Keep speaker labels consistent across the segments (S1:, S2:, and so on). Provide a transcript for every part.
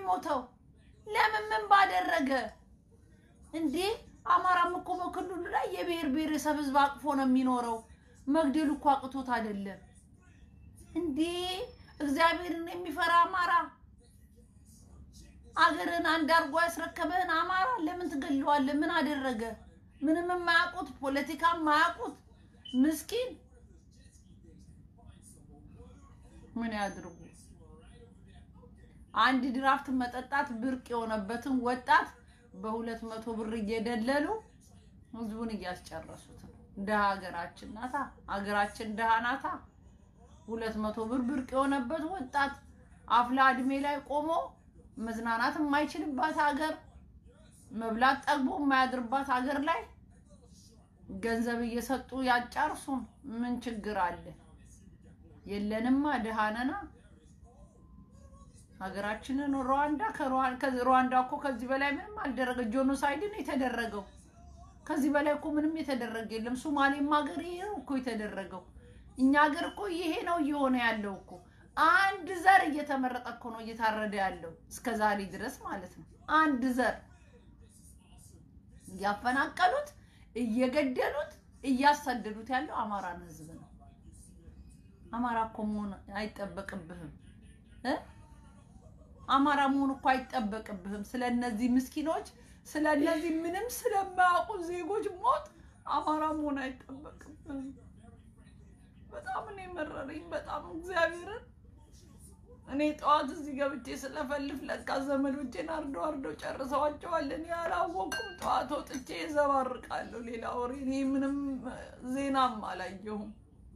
S1: የሞተው? ለምን ምን ባደረገ እንዴ? አማራም እኮ በክልሉ ላይ የብሔር ብሔረሰብ ህዝብ አቅፎ ነው የሚኖረው። መግደሉ እኮ አቅቶት አይደለም እንዴ? እግዚአብሔርን የሚፈራ አማራ አገርን አንድ አድርጎ ያስረከበህን አማራ ለምን ትገለዋለህ? ምን አደረገ? ምንም የማያውቁት ፖለቲካ የማያውቁት ምስኪን ምን ያድርጉ? አንድ ድራፍት መጠጣት ብርቅ የሆነበትን ወጣት በሁለት መቶ ብር እየደለሉ ህዝቡን እያስጨረሱት ነው። ድሃ ሀገራችን ናታ፣ ሀገራችን ድሃ ናታ። ሁለት መቶ ብር ብርቅ የሆነበት ወጣት አፍላ እድሜ ላይ ቆሞ መዝናናት የማይችልባት ሀገር፣ መብላት ጠግቦ የማያድርባት ሀገር ላይ ገንዘብ እየሰጡ ያጫርሱን። ምን ችግር አለ? የለንማ ድሃ ነና። ሀገራችንን ሩዋንዳ ከሩዋንዳ እኮ ከዚህ በላይ ምንም አልደረገ። ጆኖሳይድ ነው የተደረገው። ከዚህ በላይ እኮ ምንም የተደረገ የለም። ሶማሌም ሀገር ይሄ ነው እኮ የተደረገው። እኛ ሀገር እኮ ይሄ ነው እየሆነ ያለው እኮ። አንድ ዘር እየተመረጠ እኮ ነው እየታረደ ያለው እስከ ዛሬ ድረስ ማለት ነው። አንድ ዘር እያፈናቀሉት፣ እየገደሉት፣ እያሳደዱት ያለው አማራን ህዝብ ነው። አማራ እኮ መሆን አይጠበቅብህም እ አማራ መሆን እኮ አይጠበቅብህም። ስለ እነዚህ ምስኪኖች ስለ እነዚህ ምንም ስለማያውቁ ዜጎች ሞት አማራ መሆን አይጠበቅብህም። በጣም እኔ መረረኝ። በጣም እግዚአብሔርን እኔ ጠዋት እዚህ ገብቼ ስለፈልፍ ለካ ዘመዶቼን አርደው አርደው ጨርሰዋቸዋል። እኔ አላወኩም። ጠዋት ወጥቼ ዘባርቃለሁ። ሌላ ወሬ እኔ ምንም ዜናም አላየሁም።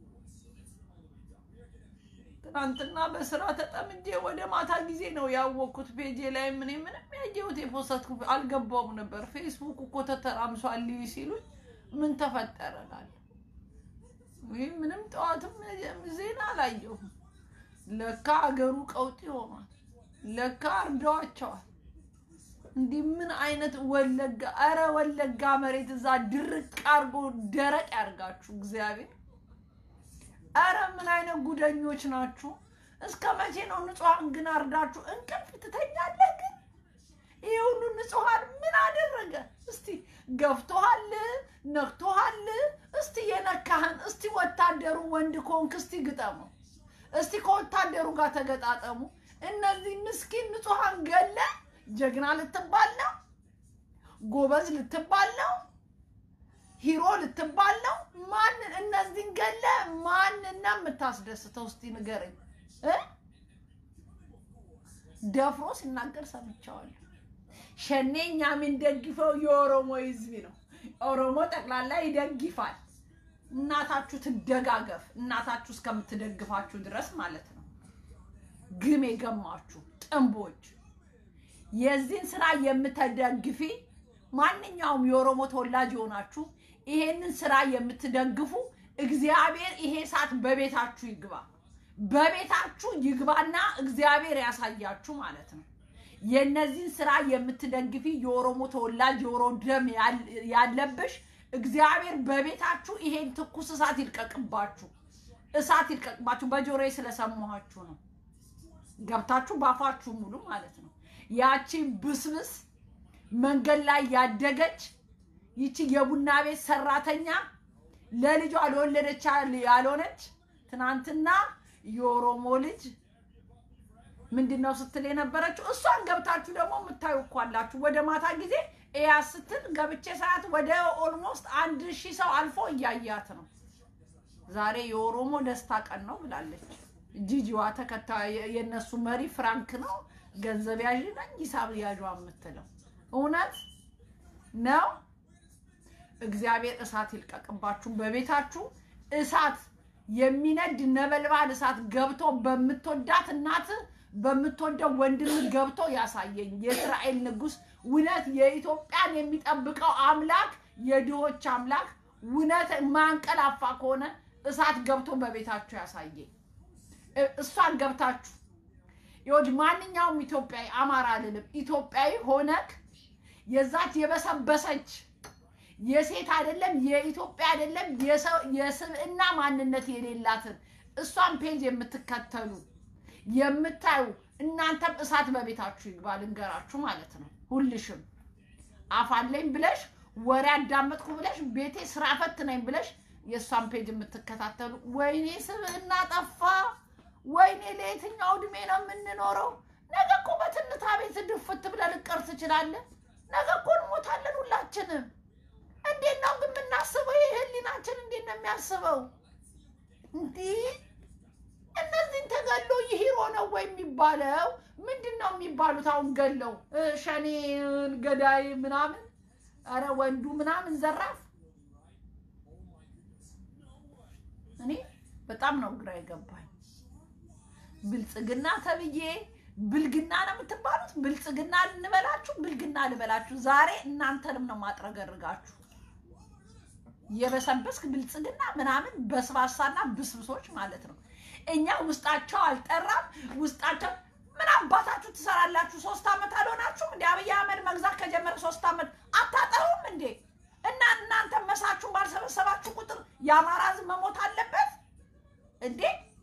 S1: ትናንትና በስራ ተጠምጄ ወደ ማታ ጊዜ ነው ያወቅኩት። ፔጄ ላይ ምን ምንም ያየሁት የፖሰትኩ አልገባውም ነበር። ፌስቡክ እኮ ተተራምሷል ሲሉኝ ምን ተፈጠረ እላለሁ። ይህ ምንም ጠዋትም ዜና አላየሁም። ለካ አገሩ ቀውጢ ሆኗል። ለካ አርደዋቸዋል። እንዲህ ምን አይነት ወለጋ! ኧረ ወለጋ መሬት እዛ ድርቅ አርጎ ደረቅ ያርጋችሁ እግዚአብሔር አረ ምን አይነት ጉደኞች ናችሁ? እስከ መቼ ነው ንጹሐን ግን አርዳችሁ እንቅልፍ ትተኛለህ? ግን ይህ ሁሉ ንጹሐን ምን አደረገ? እስቲ ገፍቶሃል፣ ነክቶሃል። እስቲ የነካህን እስቲ ወታደሩ ወንድ ከሆንክ እስቲ ግጠመው። እስቲ ከወታደሩ ጋር ተገጣጠሙ። እነዚህ ምስኪን ንጹሐን ገለ ጀግና ልትባል ነው? ጎበዝ ልትባል ነው? ሂሮ ልትባል ነው? ማንን እነዚህን ገለ ማንና የምታስደስተው እስቲ ንገረኝ እ ደፍሮ ሲናገር ሰምቼዋለሁ። ሸኔ እኛ የምንደግፈው የኦሮሞ ህዝብ ነው። ኦሮሞ ጠቅላላ ይደግፋል። እናታችሁ ትደጋገፍ፣ እናታችሁ እስከምትደግፋችሁ ድረስ ማለት ነው። ግም የገማችሁ ጥንቦች፣ የዚህን ስራ የምትደግፊ ማንኛውም የኦሮሞ ተወላጅ የሆናችሁ ይሄንን ስራ የምትደግፉ እግዚአብሔር ይሄ እሳት በቤታችሁ ይግባ፣ በቤታችሁ ይግባና እግዚአብሔር ያሳያችሁ ማለት ነው። የነዚህን ስራ የምትደግፊ የኦሮሞ ተወላጅ የኦሮሞ ደም ያለብሽ እግዚአብሔር በቤታችሁ ይሄን ትኩስ እሳት ይልቀቅባችሁ፣ እሳት ይልቀቅባችሁ። በጆሮዬ ስለሰማኋችሁ ነው። ገብታችሁ ባፋችሁ ሙሉ ማለት ነው። ያቺ ብስብስ መንገድ ላይ ያደገች ይቺ የቡና ቤት ሰራተኛ ለልጇ ለወለደች ያልሆነች ትናንትና የኦሮሞ ልጅ ምንድን ነው ስትል የነበረችው እሷን ገብታችሁ ደግሞ የምታዩ እኮ አላችሁ። ወደ ማታ ጊዜ እያ ስትል ገብቼ ሰዓት ወደ ኦልሞስት አንድ ሺህ ሰው አልፎ እያያት ነው። ዛሬ የኦሮሞ ደስታ ቀን ነው ብላለች። ጂጂዋ ተከታይ የእነሱ መሪ ፍራንክ ነው ገንዘብ ያዥ ነኝ ሂሳብ ያዥ የምትለው እውነት ነው። እግዚአብሔር እሳት ይልቀቅባችሁ በቤታችሁ እሳት የሚነድ ነበልባል እሳት ገብቶ በምትወዳት እናት በምትወደው ወንድም ገብቶ ያሳየኝ የእስራኤል ንጉሥ እውነት የኢትዮጵያን የሚጠብቀው አምላክ የድሆች አምላክ እውነት ማንቀላፋ ከሆነ እሳት ገብቶ በቤታችሁ ያሳየኝ። እሷን ገብታችሁ ይኸውልህ፣ ማንኛውም ኢትዮጵያዊ አማራ አልልም፣ ኢትዮጵያዊ ሆነክ የዛች የበሰበሰች የሴት አይደለም የኢትዮጵያ አይደለም የስብዕና ማንነት የሌላትን እሷን ፔጅ የምትከተሉ የምታዩ እናንተም እሳት በቤታችሁ ይግባ ልንገራችሁ ማለት ነው። ሁልሽም አፋለኝ ብለሽ ወሬ አዳመጥኩ ብለሽ ቤቴ ስራ ፈት ነኝ ብለሽ የእሷን ፔጅ የምትከታተሉ ወይኔ ስብዕና ጠፋ፣ ወይኔ ለየትኛው እድሜ ነው የምንኖረው? ነገ እኮ በትንታ ቤት ድፍት ብለህ ልቀር ትችላለህ። ነገ እኮ እንሞታለን ሁላችንም። እንዴት ነው ግን የምናስበው? ይህ ህሊናችን እንዴት ነው የሚያስበው? እንዲህ እነዚህን ተገሎ ይሂሮ ነው ወይ የሚባለው? ምንድን ነው የሚባሉት? አሁን ገለው ሸኔ ገዳይ ምናምን፣ ኧረ ወንዱ ምናምን ዘራፍ። እኔ በጣም ነው ግራ የገባኝ። ብልጽግና ተብዬ ብልግና ነው የምትባሉት። ብልጽግና ልንበላችሁ፣ ብልግና ልበላችሁ። ዛሬ እናንተንም ነው ማጥረገርጋችሁ። የበሰበስክ ብልጽግና ምናምን በስባሳና ብስብሶች ማለት ነው። እኛ ውስጣቸው አልጠራም። ውስጣቸው ምን አባታችሁ ትሰራላችሁ? ሶስት ዓመት አልሆናችሁም እንዴ? አብይ አህመድ መግዛት ከጀመረ ሶስት ዓመት አታጠሩም እንዴ? እና እናንተ መሳችሁን ባልሰበሰባችሁ ቁጥር የአማራ ሕዝብ መሞት አለበት እንዴ?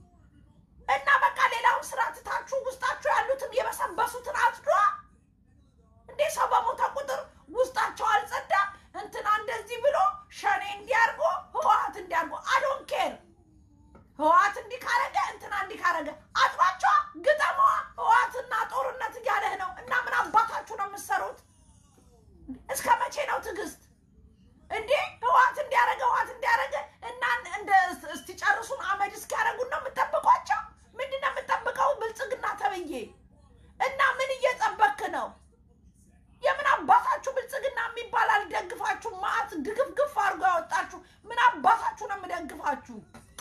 S1: እና በቃ ሌላውን ስራ ትታችሁ ውስጣችሁ ያሉትን የበሰበሱትን አጽዷ እንዴ? ሰው በሞተ ቁጥር ውስጣቸው አልጸዳ እንትና እንደዚህ ብሎ ሸኔ እንዲያርጎ ህወሓት እንዲያርጎ አዶን ኬር ህወሓት እንዲህ ካረገ እንትና እንዲህ ካረገ አጥሯቸዋ ግጠመዋ ህወሓትና ጦርነት እያለህ ነው። እና ምን አባታችሁ ነው የምትሰሩት? እስከ መቼ ነው ትዕግስት እንዴ? ህወሓት እንዲያረገ ህወሓት እንዲያረገ እና እንደ እስቲጨርሱን አመድ እስኪያረጉን ነው የምጠብቋቸው? ምንድን ነው የምጠብቀው? ብልጽግና ተብዬ እና ምን እየጠበክ ነው? የምን አባታችሁ ብልጽግና የሚባል አልደግፋችሁ። ማአት ድግፍግፍ አድርጎ ያወጣችሁ ምን አባታችሁ ነው የምደግፋችሁ?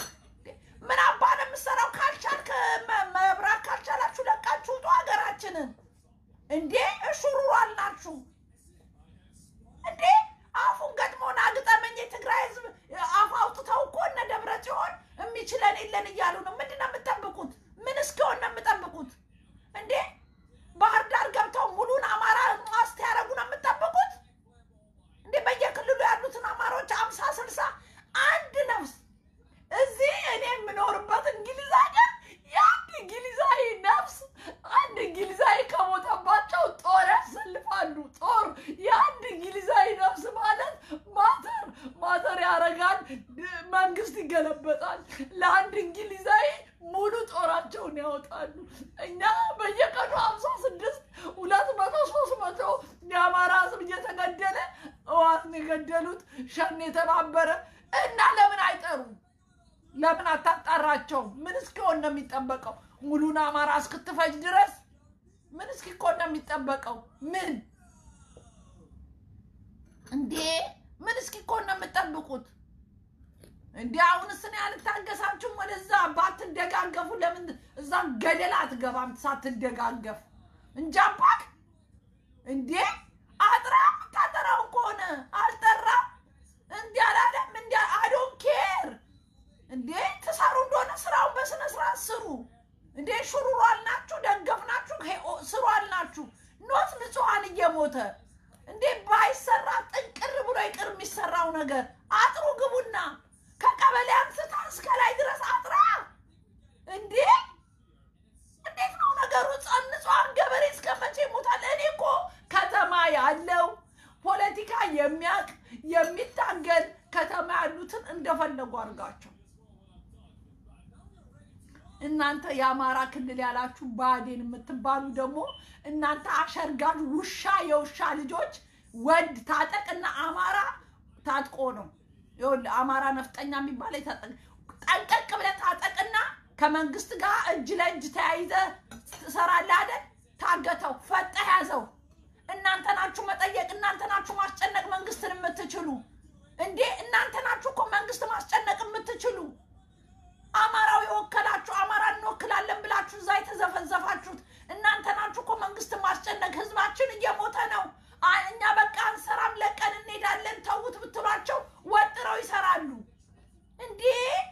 S1: ምን አባ ነው የምትሰራው? ካልቻልክ መብራት ካልቻላችሁ ለቃችሁ ውጡ ሀገራችንን። እንዴ እሹሩሩ አልናችሁ እንዴ? አፉን ገጥሞና ግጠመኝ። የትግራይ ህዝብ አፍ አውጥተው እኮ እነ ደብረ ጽዮን የሚችለን የለን እያሉ ነው። ምንድን ነው የምጠብቁት? ምን እስኪሆን ነው የምጠብቁት? እንዴ ባህር ዳር ገብተው ሙሉን አማራ ማስት ያደረጉ ነው የምጠብቁት? እንዴ በየክልሉ ያሉትን አማራዎች አምሳ ስልሳ አንድ ነፍስ እዚህ እኔ የምኖርበት እንግሊዝ ሀገር የአንድ እንግሊዛዊ ነፍስ አንድ እንግሊዛዊ ከሞተባቸው ጦር ያሰልፋሉ። ጦር የአንድ እንግሊዛዊ ነፍስ ማለት ማተር ማተር ያደርጋል። መንግስት ይገለበጣል። ለአንድ እንግሊዛዊ ሙሉ ጦራቸውን ያወጣሉ። እኛ በየቀኑ ሀምሳ ስድስት ሁለት መቶ ሶስት መቶ የአማራ ህዝብ እየተገደለ እዋትን የገደሉት ሸኔ የተባበረ እና ለምን አይጠሩም? ለምን አታጣራቸው? ምን እስኪሆን ነው የሚጠበቀው? ሙሉን አማራ እስክትፈጅ ድረስ ምን እስኪኮን ነው የሚጠበቀው? ምን እንዴ ምን እስኪኮን ነው የምጠብቁት? እንዲ አሁንስ እኔ አልታገሳችሁም። ወደዛ ባትደጋገፉ ለምን እዛ ገደል አትገባም? ሳትደጋገፍ እንጃባክ እንዴ አጥራ የምታጠራውን ከሆነ አልጠራም። እንዲ አላለም። እንዲ አዶን ኬር እንዴ ትሰሩ እንደሆነ ስራውን በስነ ስርዓት ስሩ። እንዴ ሹሩሩ አልናችሁ፣ ደገፍናችሁ፣ ስሩ አልናችሁ። ኖት ንጹሐን እየሞተ እንዴ ባይሰራ ጥንቅር ብሎ ይቅር የሚሰራው ነገር አጥሩ ግቡና ከቀበሌ አንስታ እስከ ላይ ድረስ አጥራ። እንዴ እንዴት ነው ነገሩ? ንጹሐን ገበሬ እስከ መቼ ይሞታል? እኔ እኮ ከተማ ያለው ፖለቲካ የሚያውቅ የሚታገል ከተማ ያሉትን እንደፈለጉ አድርጋቸው። እናንተ የአማራ ክልል ያላችሁ ብአዴን የምትባሉ ደግሞ እናንተ አሸርጋጅ ውሻ የውሻ ልጆች ወድ ታጠቅና አማራ ታጥቆ ነው ይኸውልህ፣ አማራ ነፍጠኛ የሚባል የታጠቅ ጠንቀቅ ብለህ ታጠቅና ከመንግስት ጋር እጅ ለእጅ ተያይዘ ትሰራለህ አይደል? ታገተው ፈጠህ ያዘው። እናንተ ናችሁ መጠየቅ፣ እናንተ ናችሁ ማስጨነቅ መንግስትን የምትችሉ እንዴ! እናንተ ናችሁ እኮ መንግስት ማስጨነቅ የምትችሉ አማራው የወከላችሁ አማራ እንወክላለን ብላችሁ እዛ የተዘፈዘፋችሁት እናንተ ናችሁ እኮ መንግስት ማስጨነቅ። ህዝባችን እየሞተ ነው፣ እኛ በቃ አንሰራም፣ ለቀን እንሄዳለን ተዉት ብትሏቸው ወጥረው ይሰራሉ። እንዴ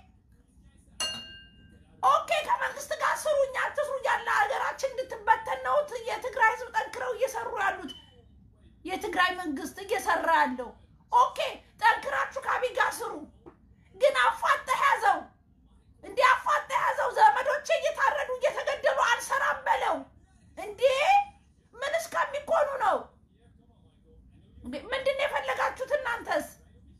S1: ኦኬ፣ ከመንግስት ጋር ስሩ፣ እኛ አትስሩ እያለ ሀገራችን እንድትበተን ነው የትግራይ ህዝብ ጠንክረው እየሰሩ ያሉት። የትግራይ መንግስት እየሰራ ያለው ኦኬ፣ ጠንክራችሁ ከአብይ ጋር ስሩ፣ ግን አፋጠህ ያዘው እንዲህ አፋጣ የያዘው ዘመዶቼ እየታረዱ እየተገደሉ አልሰራም በለው። ልትሆኑ ነው? እንዴ ምንድን ነው የፈለጋችሁት እናንተስ?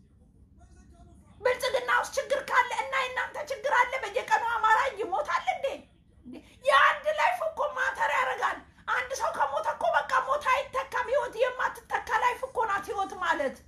S1: ብልጽግና ውስጥ ችግር ካለ እና የእናንተ ችግር አለ። በየቀኑ አማራ ይሞታል እንዴ? እንዴ የአንድ ላይፍ እኮ ማተር ያደርጋል። አንድ ሰው ከሞተ እኮ በቃ ሞት አይተካም። ህይወት የማትተካ ላይፍ እኮ ናት ህይወት ማለት።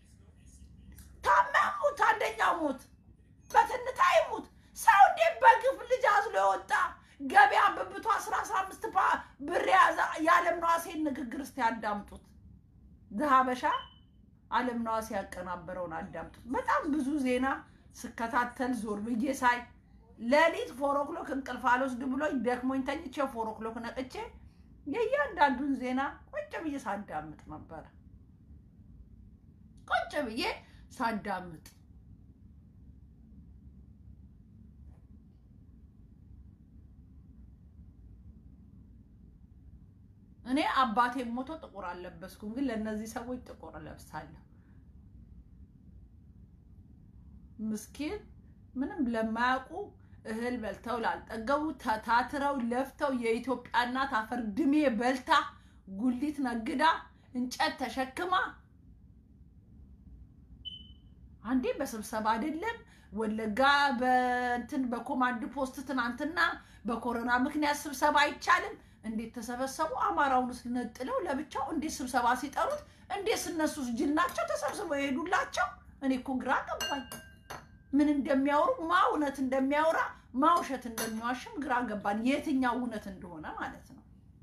S1: ታመህ ሙት፣ አንደኛው ሙት፣ በትንታ ይሙት። ሰው እንዴ በግፍ ልጅ አዝሎ የወጣ ገበያ ብብቱ አስራ አስራ አምስት ብር የያዘ የዓለም ነዋሴን ንግግር እስቲ አዳምጡት። ዘሀበሻ ዓለም ነዋሴ ያቀናበረውን አዳምጡት። በጣም ብዙ ዜና ስከታተል ዞር ብዬ ሳይ ሌሊት ፎር ኦክሎክ እንቅልፍ አልወስድ ብሎኝ ደክሞኝ ተኝቼ ፎር ኦክሎክ ነቅቼ የእያንዳንዱን ዜና ቁጭ ብዬ ሳዳምጥ ነበረ። ቁጭ ብዬ ሳዳምጥ እኔ አባቴ ሞቶ ጥቁር አልለበስኩም፣ ግን ለእነዚህ ሰዎች ጥቁር እለብሳለሁ። ምስኪን ምንም ለማያውቁ እህል በልተው ላልጠገቡ ተታትረው ለፍተው የኢትዮጵያ እናት አፈር ድሜ በልታ ጉሊት ነግዳ እንጨት ተሸክማ አንዴ በስብሰባ አይደለም ወለጋ በእንትን በኮማንድ ፖስት ትናንትና በኮሮና ምክንያት ስብሰባ አይቻልም። እንዴት ተሰበሰቡ? አማራውን ነጥለው ለብቻው እንዴት ስብሰባ ሲጠሩት እንዴት እነሱ ጅል ናቸው ተሰብስበው የሄዱላቸው? እኔ እኮ ግራ ገባኝ። ምን እንደሚያወሩ ማ እውነት እንደሚያወራ ማ ውሸት እንደሚዋሽም ግራ ገባን። የትኛው እውነት እንደሆነ ማለት ነው።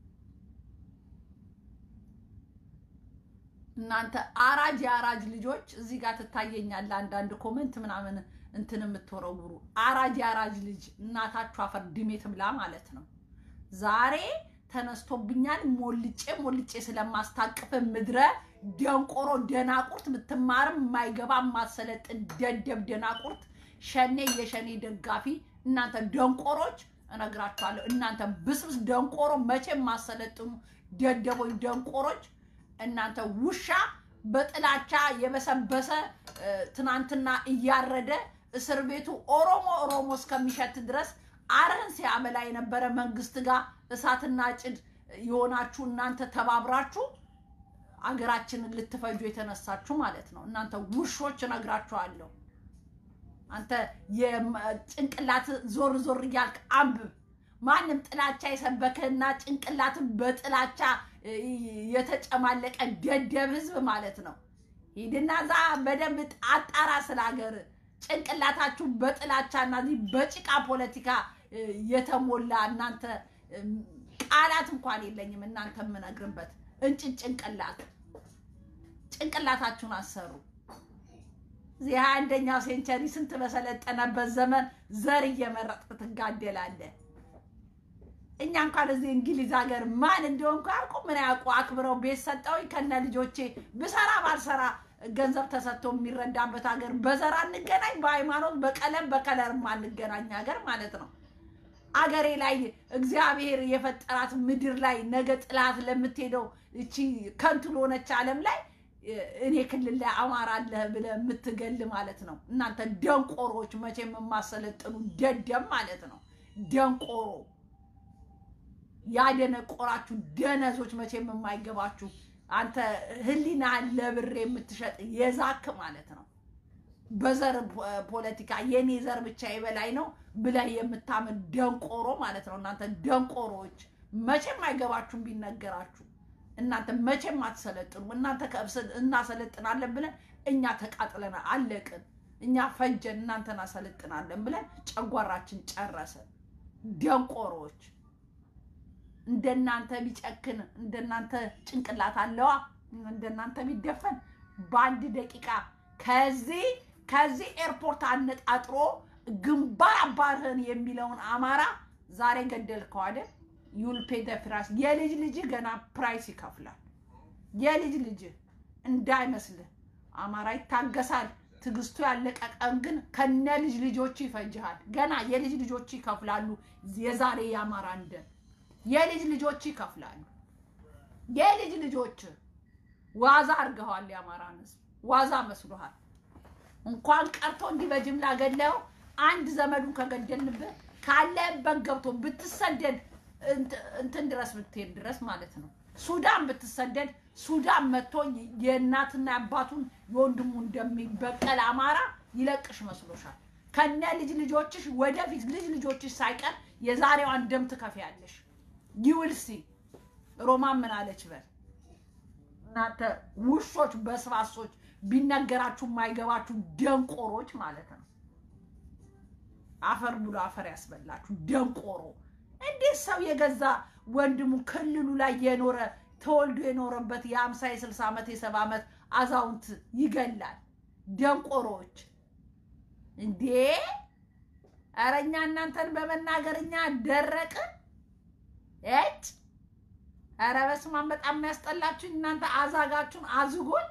S1: እናንተ አራጅ የአራጅ ልጆች እዚህ ጋር ትታየኛለ። አንዳንድ ኮመንት ምናምን እንትን የምትወረውሩ አራጅ የአራጅ ልጅ እናታችሁ አፈር ድሜ ትብላ ማለት ነው። ዛሬ ተነስቶብኛል። ሞልጬ ሞልጬ ስለማስታቅፍ ምድረ ደንቆሮ ደናቁርት ብትማርም የማይገባ የማሰለጥን ደደብ ደናቁርት ሸኔ የሸኔ ደጋፊ እናንተ ደንቆሮች እነግራችኋለሁ። እናንተ ብስብስ ደንቆሮ መቼ የማሰለጥኑ ደደቦች ደንቆሮች እናንተ ውሻ በጥላቻ የበሰበሰ ትናንትና እያረደ እስር ቤቱ ኦሮሞ ኦሮሞ እስከሚሸት ድረስ አረን ሲያበላ የነበረ መንግስት ጋር እሳትና ጭድ የሆናችሁ እናንተ ተባብራችሁ አገራችንን ልትፈጁ የተነሳችሁ ማለት ነው። እናንተ ውሾች እነግራችኋለሁ። አንተ የጭንቅላት ዞር ዞር እያልክ አንብብ። ማንም ጥላቻ የሰበከና ጭንቅላት በጥላቻ የተጨማለቀ ደደብ ህዝብ ማለት ነው። ሂድና እዛ በደንብ አጣራ ስለ ሀገር ጭንቅላታችሁ በጥላቻና በጭቃ ፖለቲካ የተሞላ እናንተ ቃላት እንኳን የለኝም። እናንተ የምነግርበት እንጭን ጭንቅላት ጭንቅላታችሁን አሰሩ። እዚህ ሀያ አንደኛው ሴንቸሪ ስንት በሰለጠነበት ዘመን ዘር እየመረጥክ ትጋደላለህ። እኛ እንኳን እዚህ እንግሊዝ ሀገር ማን እንደሆንኩ ያውቁ ምን ያውቁ አክብረው ቤት ሰጠውኝ ከነ ልጆቼ ብሰራ ባልሰራ ገንዘብ ተሰጥቶ የሚረዳበት ሀገር በዘር አንገናኝ፣ በሃይማኖት በቀለም በከለር አንገናኝ ሀገር ማለት ነው። አገሬ ላይ እግዚአብሔር የፈጠራት ምድር ላይ ነገ ጥላት ለምትሄደው እቺ ከንቱ ለሆነች ዓለም ላይ እኔ ክልል ላይ አማራ አለህ ብለህ የምትገል ማለት ነው። እናንተ ደንቆሮች መቼም የማሰለጥኑ ደደም ማለት ነው። ደንቆሮ ያደነቆራችሁ ደነዞች መቼም የማይገባችሁ አንተ ህሊና ለብር የምትሸጥ የዛክ ማለት ነው። በዘር ፖለቲካ የኔ ዘር ብቻ የበላይ ነው ብለህ የምታምን ደንቆሮ ማለት ነው። እናንተ ደንቆሮዎች መቼም አይገባችሁም ቢነገራችሁ። እናንተ መቼም አትሰለጥኑ። እናንተ እናሰለጥናለን ብለን እኛ ተቃጥለን አለቅን። እኛ ፈጀን፣ እናንተ እናሰለጥናለን ብለን ጨጓራችን ጨረሰን። ደንቆሮዎች እንደናንተ ቢጨክን እንደናንተ ጭንቅላት አለዋ እንደናንተ ቢደፈን በአንድ ደቂቃ ከዚህ ከዚህ ኤርፖርት አነጣጥሮ ግንባር አባርህን የሚለውን አማራ ዛሬ ገደልከው አይደል? ዩል ፔ ደ ፕራይስ። የልጅ ልጅ ገና ፕራይስ ይከፍላል። የልጅ ልጅ እንዳይመስልህ አማራ ይታገሳል። ትዕግስቱ ያለቀ ቀን ግን ከነ ልጅ ልጆች ይፈጅሃል። ገና የልጅ ልጆች ይከፍላሉ። የዛሬ የአማራ እንደ የልጅ ልጆች ይከፍላሉ። የልጅ ልጆች ዋዛ አድርገዋል። የአማራን ህዝብ ዋዛ መስሎሃል። እንኳን ቀርቶ እንዲህ በጅምላ ገለው አንድ ዘመዱን ከገደልንብህ ካለበት ገብቶ ብትሰደድ እንትን ድረስ ብትሄድ ድረስ ማለት ነው። ሱዳን ብትሰደድ ሱዳን መጥቶ የእናትና አባቱን የወንድሙ እንደሚበቀል አማራ ይለቅሽ መስሎሻል? ከነ ልጅ ልጆችሽ ወደፊት ልጅ ልጆችሽ ሳይቀር የዛሬዋን ደም ትከፍያለሽ። ይውልሲ ሮማን ምን አለች በል እናንተ ውሾች በስባሶች ቢነገራችሁ የማይገባችሁ ደንቆሮች ማለት ነው። አፈር ብሎ አፈር ያስበላችሁ ደንቆሮ። እንዴት ሰው የገዛ ወንድሙ ክልሉ ላይ የኖረ ተወልዶ የኖረበት የሀምሳ የስልሳ ዓመት የሰባ ዓመት አዛውንት ይገላል? ደንቆሮች እንዴ! ኧረ እኛ እናንተን በመናገር እኛ ደረቅን እጭ ኧረ በስመ አብ በጣም ነው ያስጠላችሁ እናንተ አዛጋችሁን አዝጎች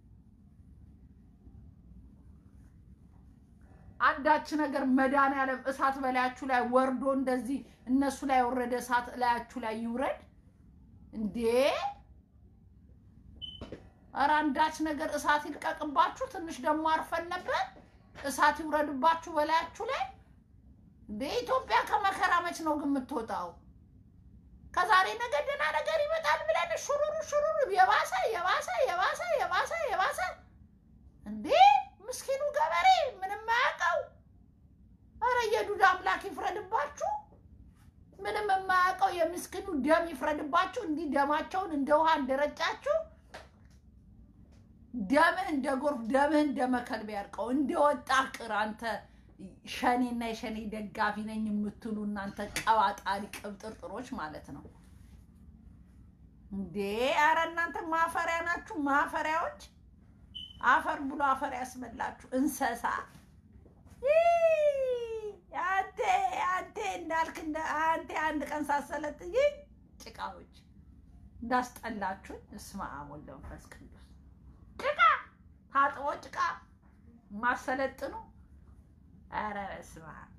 S1: አንዳች ነገር መድኃኒዓለም እሳት በላያችሁ ላይ ወርዶ እንደዚህ እነሱ ላይ የወረደ እሳት ላያችሁ ላይ ይውረድ እንዴ! ኧረ አንዳች ነገር እሳት ይልቀቅባችሁ። ትንሽ ደግሞ አርፈን ነበር። እሳት ይውረድባችሁ በላያችሁ ላይ እንዴ! ኢትዮጵያ ከመከራ መች ነው ግን የምትወጣው? ከዛሬ ነገ ደህና ነገር ይመጣል ብለን ሹሩሩ ሹሩሩ የባሰ የባሰ የባሰ የባሰ የባሰ እንዴ! ምስኪኑ ገበሬ ምንም አያውቀው። ኧረ የዱዳ አምላክ ይፍረድባችሁ። ምንም የማያውቀው የምስኪኑ ደም ይፍረድባችሁ። እንዲህ ደማቸውን እንደ ውሃ እንደረጫችሁ ደምህ እንደ ጎርፍ ደምህ እንደ መከልብ ያርቀው። እንደወጣ ቅር አንተ ሸኔና የሸኔ ደጋፊ ነኝ የምትሉ እናንተ ቀባጣሪ ቅብጥርጥሮች ማለት ነው እንዴ! ኧረ እናንተ ማፈሪያ ናችሁ፣ ማፈሪያዎች። አፈር ብሎ አፈር ያስበላችሁ እንሰሳ። አንቴ አንቴ እንዳልክ አንቴ አንድ ቀን ሳሰለጥ ይህ ጭቃዎች እንዳስጠላችሁኝ። እስመ አብ ወወልድ ወመንፈስ ቅዱስ ጭቃ ታጥቦ ጭቃ ማሰለጥኑ ኧረ በስመ አብ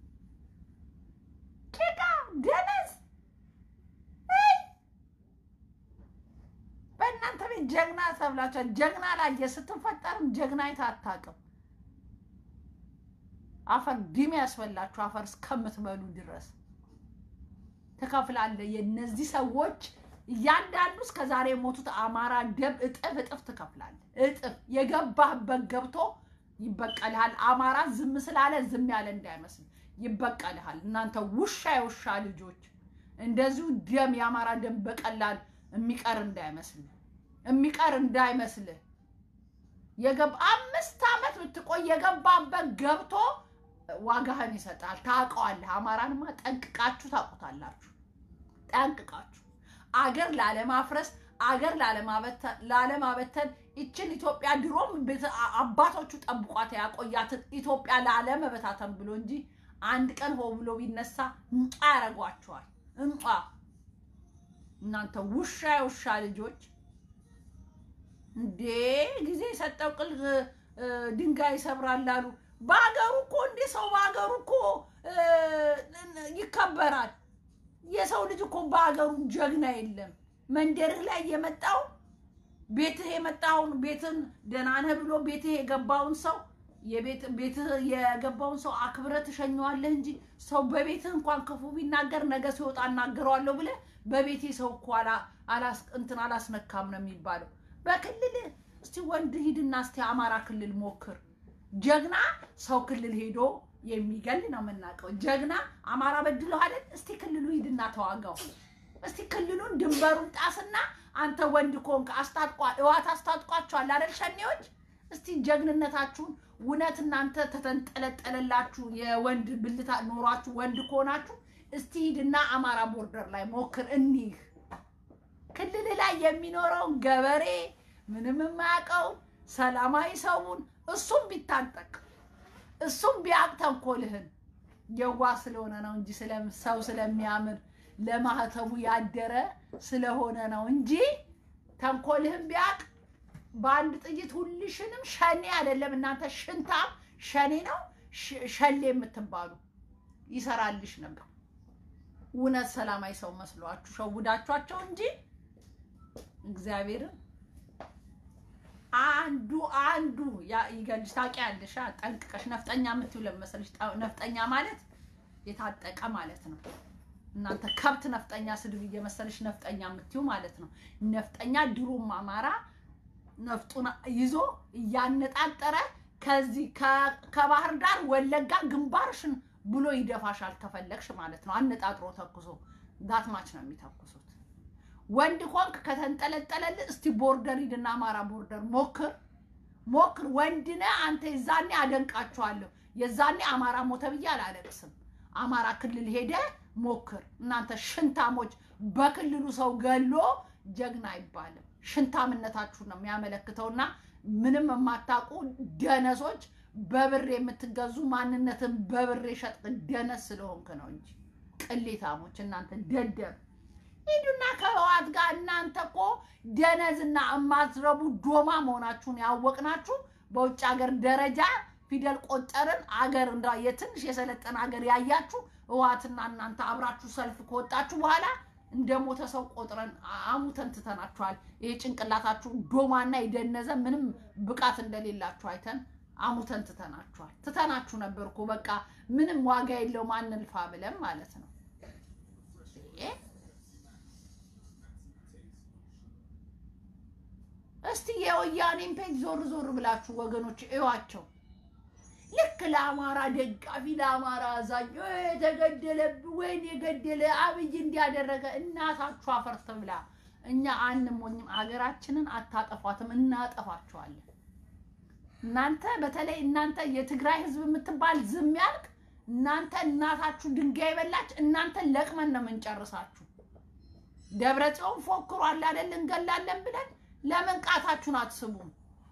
S1: ጭቃ ደነዝ በእናንተ ቤት ጀግና ተብላችኋል። ጀግና ላየ ስትፈጠርም ጀግና አይተህ አታውቅም። አፈር ዲም ያስበላችሁ አፈር እስከምትበሉ ድረስ ትከፍላለህ። የእነዚህ ሰዎች እያንዳንዱ እስከ ዛሬ የሞቱት አማራ ደም እጥፍ እጥፍ ትከፍላለህ። እጥፍ የገባህበት ገብቶ ይበቀልሃል። አማራ ዝም ስላለ ዝም ያለ እንዳይመስል ይበቀልሃል። እናንተ ውሻ የውሻ ልጆች እንደዚሁ ደም የአማራ ደም በቀላል የሚቀር እንዳይመስል የሚቀር እንዳይመስልህ። የገባ አምስት ዓመት ብትቆይ የገባበት ገብቶ ዋጋህን ይሰጣል። ታውቀዋለህ። አማራንማ ጠንቅቃችሁ ታውቁታላችሁ። ጠንቅቃችሁ አገር ላለማፍረስ አገር ላለማበተን ይችን ኢትዮጵያ ድሮም አባቶቹ ጠብቋት ያቆያትን ኢትዮጵያ ላለመበታተን ብሎ እንጂ አንድ ቀን ሆ ብሎ ቢነሳ እንጧ ያደርጓቸዋል። እንጧ እናንተ ውሻ የውሻ ልጆች እንዴ! ጊዜ የሰጠው ቅል ድንጋይ ይሰብራል አሉ። በሀገሩ እኮ እንደ ሰው በሀገሩ እኮ ይከበራል። የሰው ልጅ እኮ በሀገሩ ጀግና የለም። መንደርህ ላይ የመጣው ቤትህ የመጣውን ቤትን ደህና ነህ ብሎ ቤትህ የገባውን ሰው ቤትህ የገባውን ሰው አክብረህ ትሸኘዋለህ እንጂ ሰው በቤትህ እንኳን ክፉ ቢናገር ነገ ሲወጣ እናገረዋለሁ ብለህ በቤቴ ሰው እኮ እንትን አላስነካም ነው የሚባለው። በክልል እስቲ ወንድ ሂድና እስቲ አማራ ክልል ሞክር። ጀግና ሰው ክልል ሄዶ የሚገል ነው የምናውቀው። ጀግና አማራ በድሎ አይደል? እስቲ ክልሉ ሂድና ተዋጋው። እስቲ ክልሉን ድንበሩን ጣስና አንተ ወንድ ኮንክ አስታጥቋ እዋት አስታጥቋቸዋል አይደል? ሸኔዎች እስቲ ጀግንነታችሁን እውነት እናንተ ተተንጠለጠለላችሁ የወንድ ብልታ ኖሯችሁ ወንድ ከሆናችሁ እስቲ ሂድና አማራ ቦርደር ላይ ሞክር። እኒህ ክልል ላይ የሚኖረውን ገበሬ ምንም የማያውቀውን ሰላማዊ ሰውን እሱም ቢታጠቅ እሱም ቢያቅ ተንኮልህን የዋ ስለሆነ ነው እንጂ ሰው ስለሚያምር ለማህተቡ ያደረ ስለሆነ ነው እንጂ ተንኮልህን ቢያቅ በአንድ ጥይት ሁልሽንም ሸኔ አይደለም እናንተ ሽንታም ሸኔ ነው ሸሌ የምትባሉ ይሰራልሽ ነበር። እውነት ሰላማዊ ሰው መስሏችሁ ሸውዳችኋቸው እንጂ እግዚአብሔርን አንዱ አንዱ ይገልሽ ታውቂያለሽ። ጠንቅቀሽ ነፍጠኛ የምትይው ለመሰለሽ ነፍጠኛ ማለት የታጠቀ ማለት ነው። እናንተ ከብት ነፍጠኛ ስድብ እየመሰለች ነፍጠኛ የምትዩ ማለት ነው። ነፍጠኛ ድሮም አማራ ነፍጡን ይዞ እያነጣጠረ ከዚህ ከባህር ዳር ወለጋ ግንባርሽን ብሎ ይደፋሻል ከፈለግሽ ማለት ነው። አነጣጥሮ ተኩሶ ዳትማች ነው የሚተኩሱት። ወንድ ኮንክ ከተንጠለጠለል እስቲ ቦርደር ሂድና አማራ ቦርደር ሞክር ሞክር። ወንድ ነህ አንተ። የዛኔ አደንቃችኋለሁ። የዛኔ አማራ ሞተ ብዬ አላለቅስም። አማራ ክልል ሄደ ሞክር። እናንተ ሽንታሞች፣ በክልሉ ሰው ገሎ ጀግና አይባልም። ሽንታምነታችሁ ነው የሚያመለክተውና ምንም የማታውቁ ደነሶች፣ በብር የምትገዙ ማንነትን በብር የሸጥቅ ደነስ ስለሆንክ ነው እንጂ ቅሌታሞች እናንተ ደደብ ሂዱና ከህወሓት ጋር እናንተ እኮ ደነዝና እማትረቡ ዶማ መሆናችሁን ያወቅናችሁ በውጭ ሀገር ደረጃ ፊደል ቆጠርን አገር እንዳ የትንሽ የሰለጠነ ሀገር ያያችሁ ህወሓትና እናንተ አብራችሁ ሰልፍ ከወጣችሁ በኋላ እንደ ሞተ ሰው ቆጥረን አሙተን ትተናችኋል። ይሄ ጭንቅላታችሁ ዶማና የደነዘ ምንም ብቃት እንደሌላችሁ አይተን አሙተን ትተናችኋል። ትተናችሁ ነበር እኮ በቃ ምንም ዋጋ የለውም አንልፋ ብለን ማለት ነው። እስቲ የወያኔን ፔጅ ዞር ዞር ብላችሁ ወገኖች እዩዋቸው። ልክ ለአማራ ደጋፊ ለአማራ አዛኝ የተገደለብ ወይን የገደለ አብይ እንዲያደረገ እናታችሁ አፈርተ ብላ እኛ አንሞኝም። ሀገራችንን አታጠፏትም፣ እናጠፋችኋለን። እናንተ በተለይ እናንተ የትግራይ ህዝብ የምትባል ዝም ያልክ እናንተ እናታችሁ ድንጋይ በላች። እናንተ ለቅመን ነው የምንጨርሳችሁ። ደብረ ጽዮን ፎክሯል አይደል እንገላለን ብለን ለምን ቃታችሁን አትስቡም?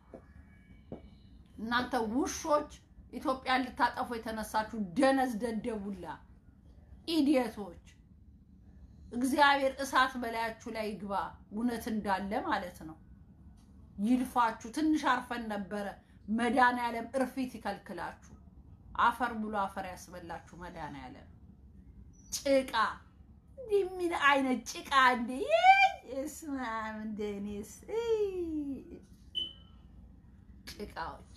S1: እናንተ ውሾች ኢትዮጵያን ልታጠፉ የተነሳችሁ ደነዝ ደደቡላ ኢዲየቶች፣ እግዚአብሔር እሳት በላያችሁ ላይ ይግባ። እውነት እንዳለ ማለት ነው። ይልፋችሁ። ትንሽ አርፈን ነበረ። መድኃኒዓለም እርፊት ይከልክላችሁ። አፈር ብሎ አፈር ያስበላችሁ መድኃኒዓለም። ጭቃ እንዲህ ምን አይነት ጭቃ እንዴ! እስማም እንደኔስ ጭቃዎች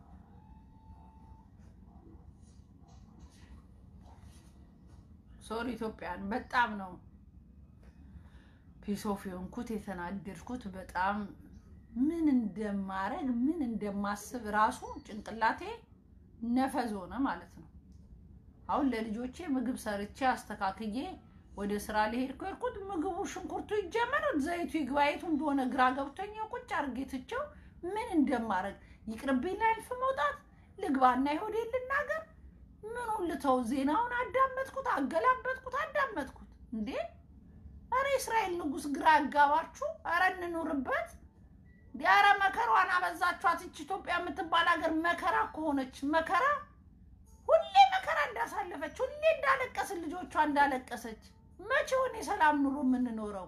S1: ሶሪ ኢትዮጵያን በጣም ነው ፒስ ኦፍ የሆንኩት የተናደድኩት። በጣም ምን እንደማረግ ምን እንደማስብ ራሱ ጭንቅላቴ ነፈዝ ሆነ ማለት ነው። አሁን ለልጆቼ ምግብ ሰርቼ አስተካክዬ ወደ ስራ ሊሄድ ከሄድኩት ምግቡ ሽንኩርቱ ይጀመር ዘይቱ ይግባየቱ እንደሆነ ግራ ገብቶኝ ቁጭ አድርጌ ትቼው ምን እንደማረግ ይቅርብኝ። ላይልፍ መውጣት ልግባና ይሆዴ ልናገር ምኑን ልተው? ዜናውን አዳመጥኩት፣ አገላበጥኩት፣ አዳመጥኩት። እንዴ አረ እስራኤል ንጉሥ ግራ ያጋባችሁ። አረ እንኑርበት። እንዲ አረ መከሯን አበዛችኋት። ይች ኢትዮጵያ የምትባል ሀገር መከራ ከሆነች መከራ ሁሌ መከራ እንዳሳለፈች ሁሌ እንዳለቀስን ልጆቿ እንዳለቀሰች መቼውን የሰላም ኑሮ የምንኖረው?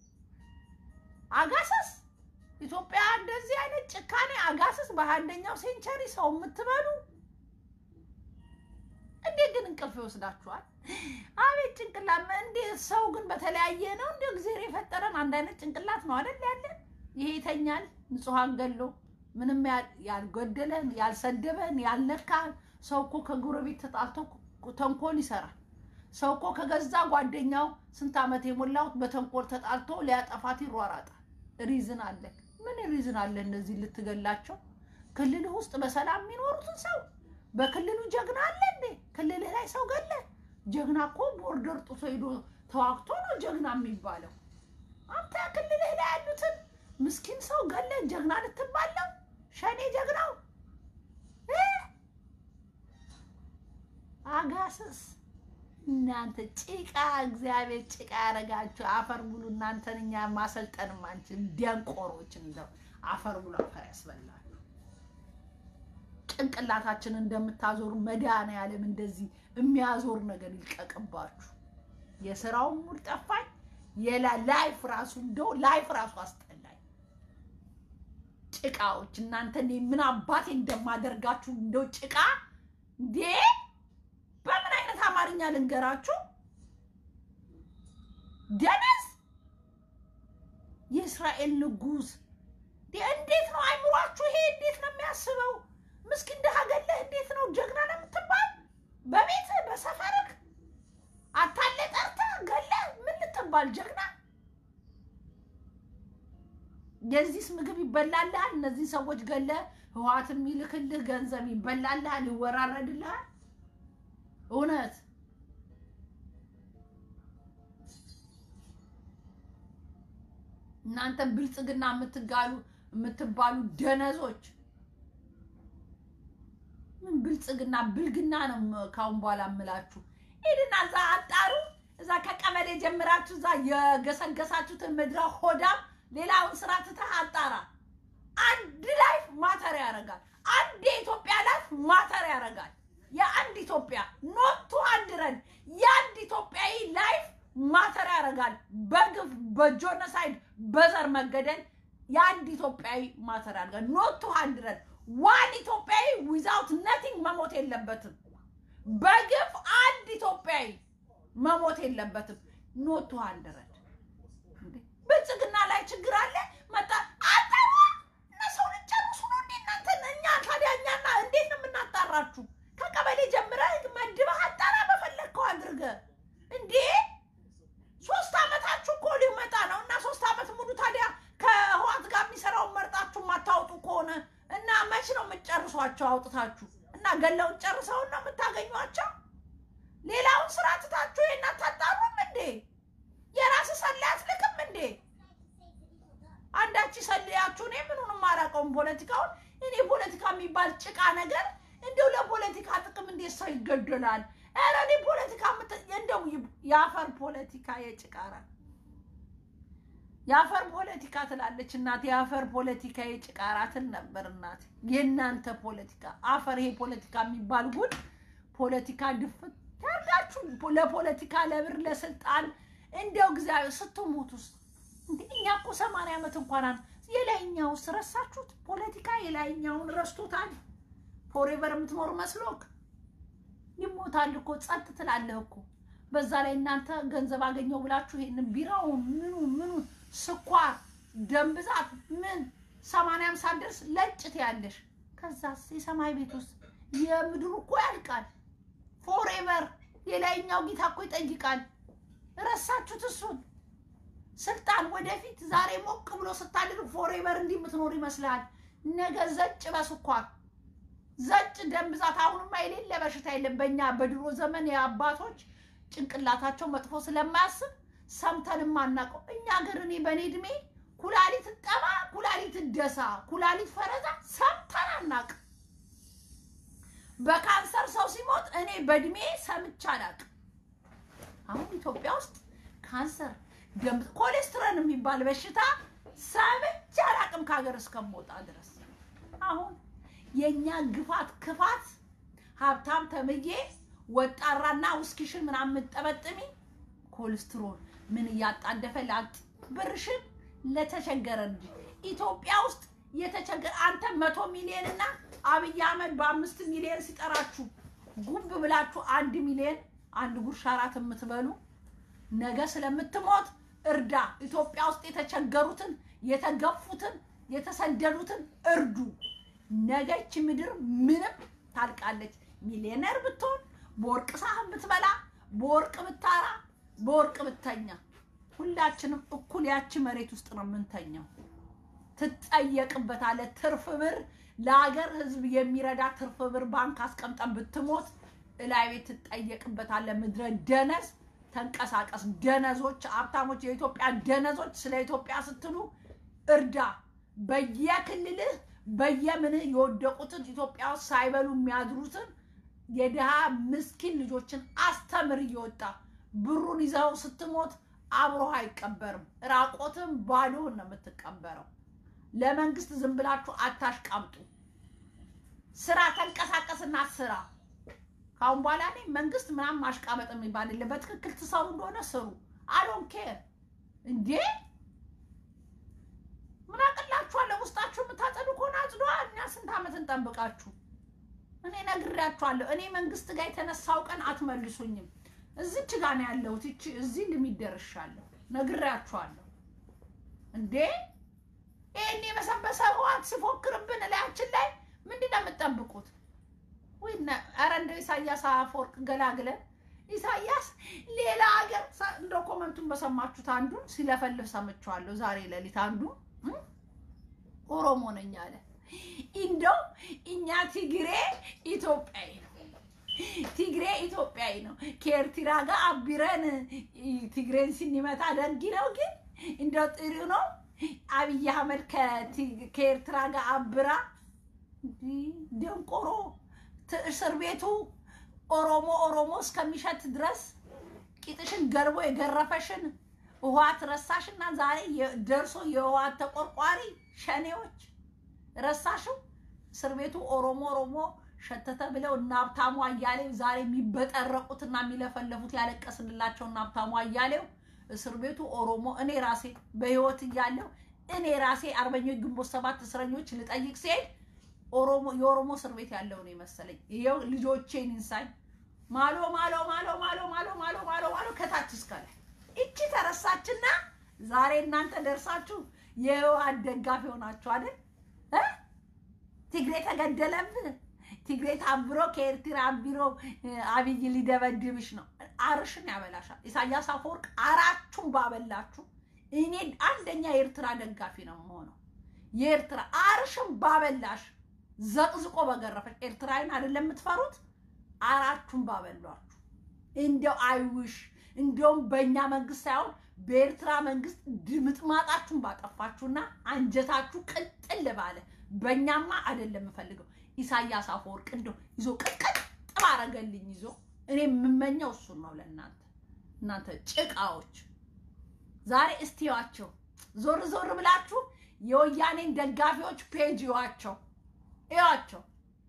S1: አጋሰስ ኢትዮጵያ እንደዚህ አይነት ጭካኔ አጋሰስ በአንደኛው ሴንቸሪ ሰው የምትበሉ እንዴት ግን እንቅልፍ ይወስዳችኋል? አቤት ጭንቅላት! እንዴት ሰው ግን በተለያየ ነው። እንደ እግዚአብሔር የፈጠረን አንድ አይነት ጭንቅላት ነው አይደል ያለን? ይሄ ይተኛል ንጹሐን ገሎ ምንም ያልጎደለን ያልሰደበን ያልነካን ሰው እኮ ከጎረቤት ተጣልቶ ተንኮል ይሰራል። ሰው እኮ ከገዛ ጓደኛው ስንት ዓመት የሞላው በተንኮል ተጣልቶ ሊያጠፋት ይሯራጣል። ሪዝን አለ። ምን ሪዝን አለ? እነዚህ ልትገላቸው ክልል ውስጥ በሰላም የሚኖሩትን ሰው በክልሉ ጀግና አለ እንዴ? ክልልህ ላይ ሰው ገለ? ጀግና እኮ ቦርደር ጥሶ ሄዶ ተዋግቶ ነው ጀግና የሚባለው። አንተ ክልልህ ላይ ያሉትን ምስኪን ሰው ገለ ጀግና ልትባለው? ሸኔ ጀግናው አጋስስ እናንተ ጭቃ እግዚአብሔር ጭቃ ያደረጋችሁ አፈር ብሉ። እናንተን እኛ ማሰልጠንም አንችል ደንቆሮች፣ እንደው አፈር ብሉ አፈር ያስበላል። ጭንቅላታችንን እንደምታዞሩ መድኃኒዓለም እንደዚህ የሚያዞር ነገር ይልቀቅባችሁ። የስራውን ሙድ ጠፋኝ። ላይፍ ራሱ እንደው ላይፍ ራሱ አስጠላኝ። ጭቃዎች እናንተ ምን አባቴ እንደማደርጋችሁ እንደው ጭቃ እንዴ! በምን አይነት አማርኛ ልንገራችሁ? ደነዝ የእስራኤል ንጉሥ እንዴት ነው አይምሯችሁ? ይሄ እንዴት ነው የሚያስበው? ምስኪን ድሃ ገለህ እንዴት ነው ጀግና ነው የምትባል? በቤትህ በሰፈርህ አታለ ጠርተህ ገለህ የምትባል ጀግና የዚህስ ምግብ ይበላልሃል። እነዚህ ሰዎች ገለ ህወሓት የሚልክልህ ገንዘብ ይበላልሃል፣ ይወራረድልሃል። እውነት እናንተ ብልጽግና የምትጋሉ የምትባሉ ደነዞች ምን ብልጽግና ብልግና ነው ካሁን በኋላ የምላችሁ። ሂድና እዛ አጣሩ። እዛ ከቀበሌ ጀምራችሁ እዛ የገሰገሳችሁትን ምድረ ሆዳም ሌላውን ስራ ትተህ አጣራ። አንድ ላይፍ ማተር ያደርጋል። አንድ የኢትዮጵያ ላይፍ ማተር ያደርጋል። የአንድ ኢትዮጵያ ኖቱ አንድረን የአንድ ኢትዮጵያዊ ላይፍ ማተር ያደርጋል። በግፍ በጆኖሳይድ በዘር መገደል የአንድ ኢትዮጵያዊ ማተር ያደርጋል። ኖቱ አንድረን ዋን ኢትዮጵያዊ ዊዛውት ነቲንግ መሞት የለበትም። በግፍ አንድ ኢትዮጵያዊ መሞት የለበትም። ኖቱ አንድረን ብልጽግና ላይ ችግር አለ መጣ አጣራ እና ሰው ልጨርሱ ነው እንዴ እናንተ? እኛ ታዲያ እኛና እንዴት ነው የምናጣራችሁ? ከቀበሌ ጀምረህ መድበህ አጣራ በፈለግከው አድርገህ እንዴ ሶስት አመታችሁ እኮ ሊመጣ ነው እና ሶስት አመት ሙሉ ታዲያ ከህዋት ጋር የሚሰራውን መርጣችሁ የማታወጡ ከሆነ እና መች ነው የምትጨርሷቸው አውጥታችሁ እና ገለውን ጨርሰውን ነው የምታገኟቸው? ሌላውን ስራ ትታችሁ ይሄን አታጣሩም እንዴ? የራስ ሰላይ አትልክም እንዴ? አንዳች ሰልያችሁ እኔ ምኑንም አላውቀውም ፖለቲካውን። እኔ ፖለቲካ የሚባል ጭቃ ነገር እንዲሁ ለፖለቲካ ጥቅም እንዴት ሰው ይገደላል? ኧረ እኔ ፖለቲካ እንደው የአፈር ፖለቲካ የጭቃራ የአፈር ፖለቲካ ትላለች እናቴ። የአፈር ፖለቲካ የጭቃራ ትል ነበር እናቴ። የእናንተ ፖለቲካ አፈር። ይሄ ፖለቲካ የሚባል ጉድ ፖለቲካ ድፍት ያርጋችሁ ለፖለቲካ ለብር ለስልጣን እንደው እግዚአብሔር ስትሞት ውስጥ እንዴ እኛ እኮ ሰማንያ ዓመት እንኳን የላይኛውስ ረሳችሁት? ፖለቲካ የላይኛውን ረስቶታል። ፎሬቨር የምትኖር መስሎክ ይሞታል እኮ ጸጥ ትላለህ እኮ። በዛ ላይ እናንተ ገንዘብ አገኘው ብላችሁ ይሄንን ቢራውን ምኑ ምኑ ስኳር፣ ደም ብዛት ምን ሰማንያም ሳትደርስ ለጭት ያለሽ ከዛስ የሰማይ ቤት ውስጥ የምድሩ እኮ ያልቃል። ፎሬቨር የላይኛው ጌታ እኮ ይጠይቃል። ረሳችሁት እሱን ስልጣን ወደፊት ዛሬ ሞቅ ብሎ ስታድር ፎሬቨር እንዲህ የምትኖር ይመስልሃል? ነገ ዘጭ በስኳር ዘጭ ደም ብዛት። አሁንማ የሌለ በሽታ የለም። በእኛ በድሮ ዘመን የአባቶች ጭንቅላታቸው መጥፎ ስለማያስብ ሰምተን ማናውቀው እኛ ሀገር እኔ በእኔ እድሜ ኩላሊት ጠባ፣ ኩላሊት ደሳ፣ ኩላሊት ፈረዛ ሰምተን አናውቅም። በካንሰር ሰው ሲሞት እኔ በእድሜ ሰምቼ አላውቅም። አሁን ኢትዮጵያ ውስጥ ካንሰር ደም ኮሌስትሮል የሚባል በሽታ ሰምቼ አላውቅም ከሀገር እስከምወጣ ድረስ። አሁን የእኛ ግፋት ክፋት ሀብታም ተምዬ ወጣራና ውስኪሽን ምናምን የምጠበጥሚ ኮሌስትሮል ምን እያጣደፈ ላጥ ብርሽን ለተቸገረ እንጂ ኢትዮጵያ ውስጥ የተቸገረ አንተ መቶ ሚሊዮን እና አብይ አህመድ በአምስት ሚሊዮን ሲጠራችሁ ጉብ ብላችሁ አንድ ሚሊዮን አንድ ጉርሻ እራት የምትበሉ ነገ ስለምትሞት እርዳ። ኢትዮጵያ ውስጥ የተቸገሩትን፣ የተገፉትን፣ የተሰደዱትን እርዱ። ነገች ምድር ምንም ታልቃለች። ሚሊዮነር ብትሆን፣ በወርቅ ሳህን ብትበላ፣ በወርቅ ብታራ፣ በወርቅ ብተኛ፣ ሁላችንም እኩል ያቺ መሬት ውስጥ ነው የምንተኛው። ትጠየቅበታለህ። ትርፍ ብር ለሀገር ሕዝብ የሚረዳ ትርፍ ብር ባንክ አስቀምጠን ብትሞት እላይ ቤት ትጠየቅበታለህ። ምድረ ደነዝ ተንቀሳቀስ። ደነዞች፣ ሀብታሞች፣ የኢትዮጵያ ደነዞች ስለ ኢትዮጵያ ስትሉ እርዳ። በየክልልህ በየምንህ የወደቁትን ኢትዮጵያ ውስጥ ሳይበሉ የሚያድሩትን የድሃ ምስኪን ልጆችን አስተምር እየወጣ ብሩን ይዘው ስትሞት አብሮህ አይቀበርም። ራቆትም ባዶህን ነው የምትቀበረው። ለመንግስት ዝም ብላችሁ አታሽቃምጡ። ስራ፣ ተንቀሳቀስና ስራ። ካሁን በኋላ እኔ መንግስት ምናምን ማሽቃበጥ የሚባል የለም። በትክክል ትሰሩ እንደሆነ ስሩ። አዶን ኬር እንዴ ምን አቅላችኋለሁ? ውስጣችሁ የምታጸዱ ከሆነ አጽዷ። እኛ ስንት ዓመት እንጠብቃችሁ? እኔ ነግሬያችኋለሁ። እኔ መንግስት ጋር የተነሳው ቀን አትመልሱኝም። እዚች ጋ ነው ያለሁት። ይቺ እዚህ ልሚደርሻለሁ። ነግሬያችኋለሁ እንዴ ይህን የበሰበሰ ህዋት ሲፎክርብን እላያችን ላይ ምንድን ነው የምትጠብቁት? ኧረ እንደው ኢሳያስ አፈወርቅ ገላግለን ኢሳያስ ሌላ ሀገር እንደ ኮመንቱን በሰማችሁት አንዱን ሲለፈልፍ ሰምቼዋለሁ ዛሬ ሌሊት አንዱ ኦሮሞ ነኝ አለ። እንደው እኛ ትግሬ ኢትዮጵያዊ ነው፣ ትግሬ ኢትዮጵያዊ ነው። ከኤርትራ ጋር አቢረን ትግሬን ስንመታ ደግ ነው፣ ግን እንደው ጥሩ ነው። አብይ አህመድ ከኤርትራ ጋር አብራ ደንቆሮ እስር ቤቱ ኦሮሞ ኦሮሞ እስከሚሸት ድረስ ቂጥሽን ገልቦ የገረፈሽን ህወሓት ረሳሽና ዛሬ ደርሶ የህወሓት ተቆርቋሪ ሸኔዎች ረሳሽው። እስር ቤቱ ኦሮሞ ኦሮሞ ሸተተ ብለው እና ሀብታሙ አያሌው ዛሬ የሚበጠረቁትና የሚለፈለፉት ያለቀስንላቸው እና ሀብታሙ አያሌው እስር ቤቱ ኦሮሞ እኔ ራሴ በህይወት እያለሁ እኔ ራሴ አርበኞች ግንቦት ሰባት እስረኞች ልጠይቅ ሲሄድ ኦሮሞ የኦሮሞ እስር ቤት ያለው ነው የመሰለኝ። ይኸው ልጆቼን እንሳኝ ማሎ ማሎ ማሎ ማሎ ማሎ ማሎ ማሎ ማሎ ከታች እስከ ላይ እቺ ተረሳችና ዛሬ እናንተ ደርሳችሁ የህወሓት ደጋፊ ሆናችሁ አይደል? ትግሬ ተገደለብህ፣ ትግሬ ታብሮ ከኤርትራ ቢሮ አብይ ሊደበድብሽ ነው። አርሽን ያበላሻል። ኢሳያስ አፈወርቅ አራችሁን ባበላችሁ እኔ አንደኛ የኤርትራ ደጋፊ ነው የምሆነው። የኤርትራ አርሽን ባበላሽ ዘቅዝቆ በገረፈች ኤርትራዊን አይደለም የምትፈሩት፣ አራችሁን ባበሏችሁ። እንደው አይውሽ እንደውም በእኛ መንግስት ሳይሆን በኤርትራ መንግስት ድምጥማጣችሁን ባጠፋችሁና አንጀታችሁ ቅጥል ባለ በእኛማ አይደለም የምፈልገው። ኢሳያስ አፈወርቅ እንደው ይዞ ቅጥቅጥ ባረገልኝ ይዞ እኔ የምመኘው እሱን ነው ለእናንተ እናንተ ጭቃዎች። ዛሬ እስቲዋቸው ዞር ዞር ብላችሁ የወያኔን ደጋፊዎች ፔጅ ይዋቸው እያቸው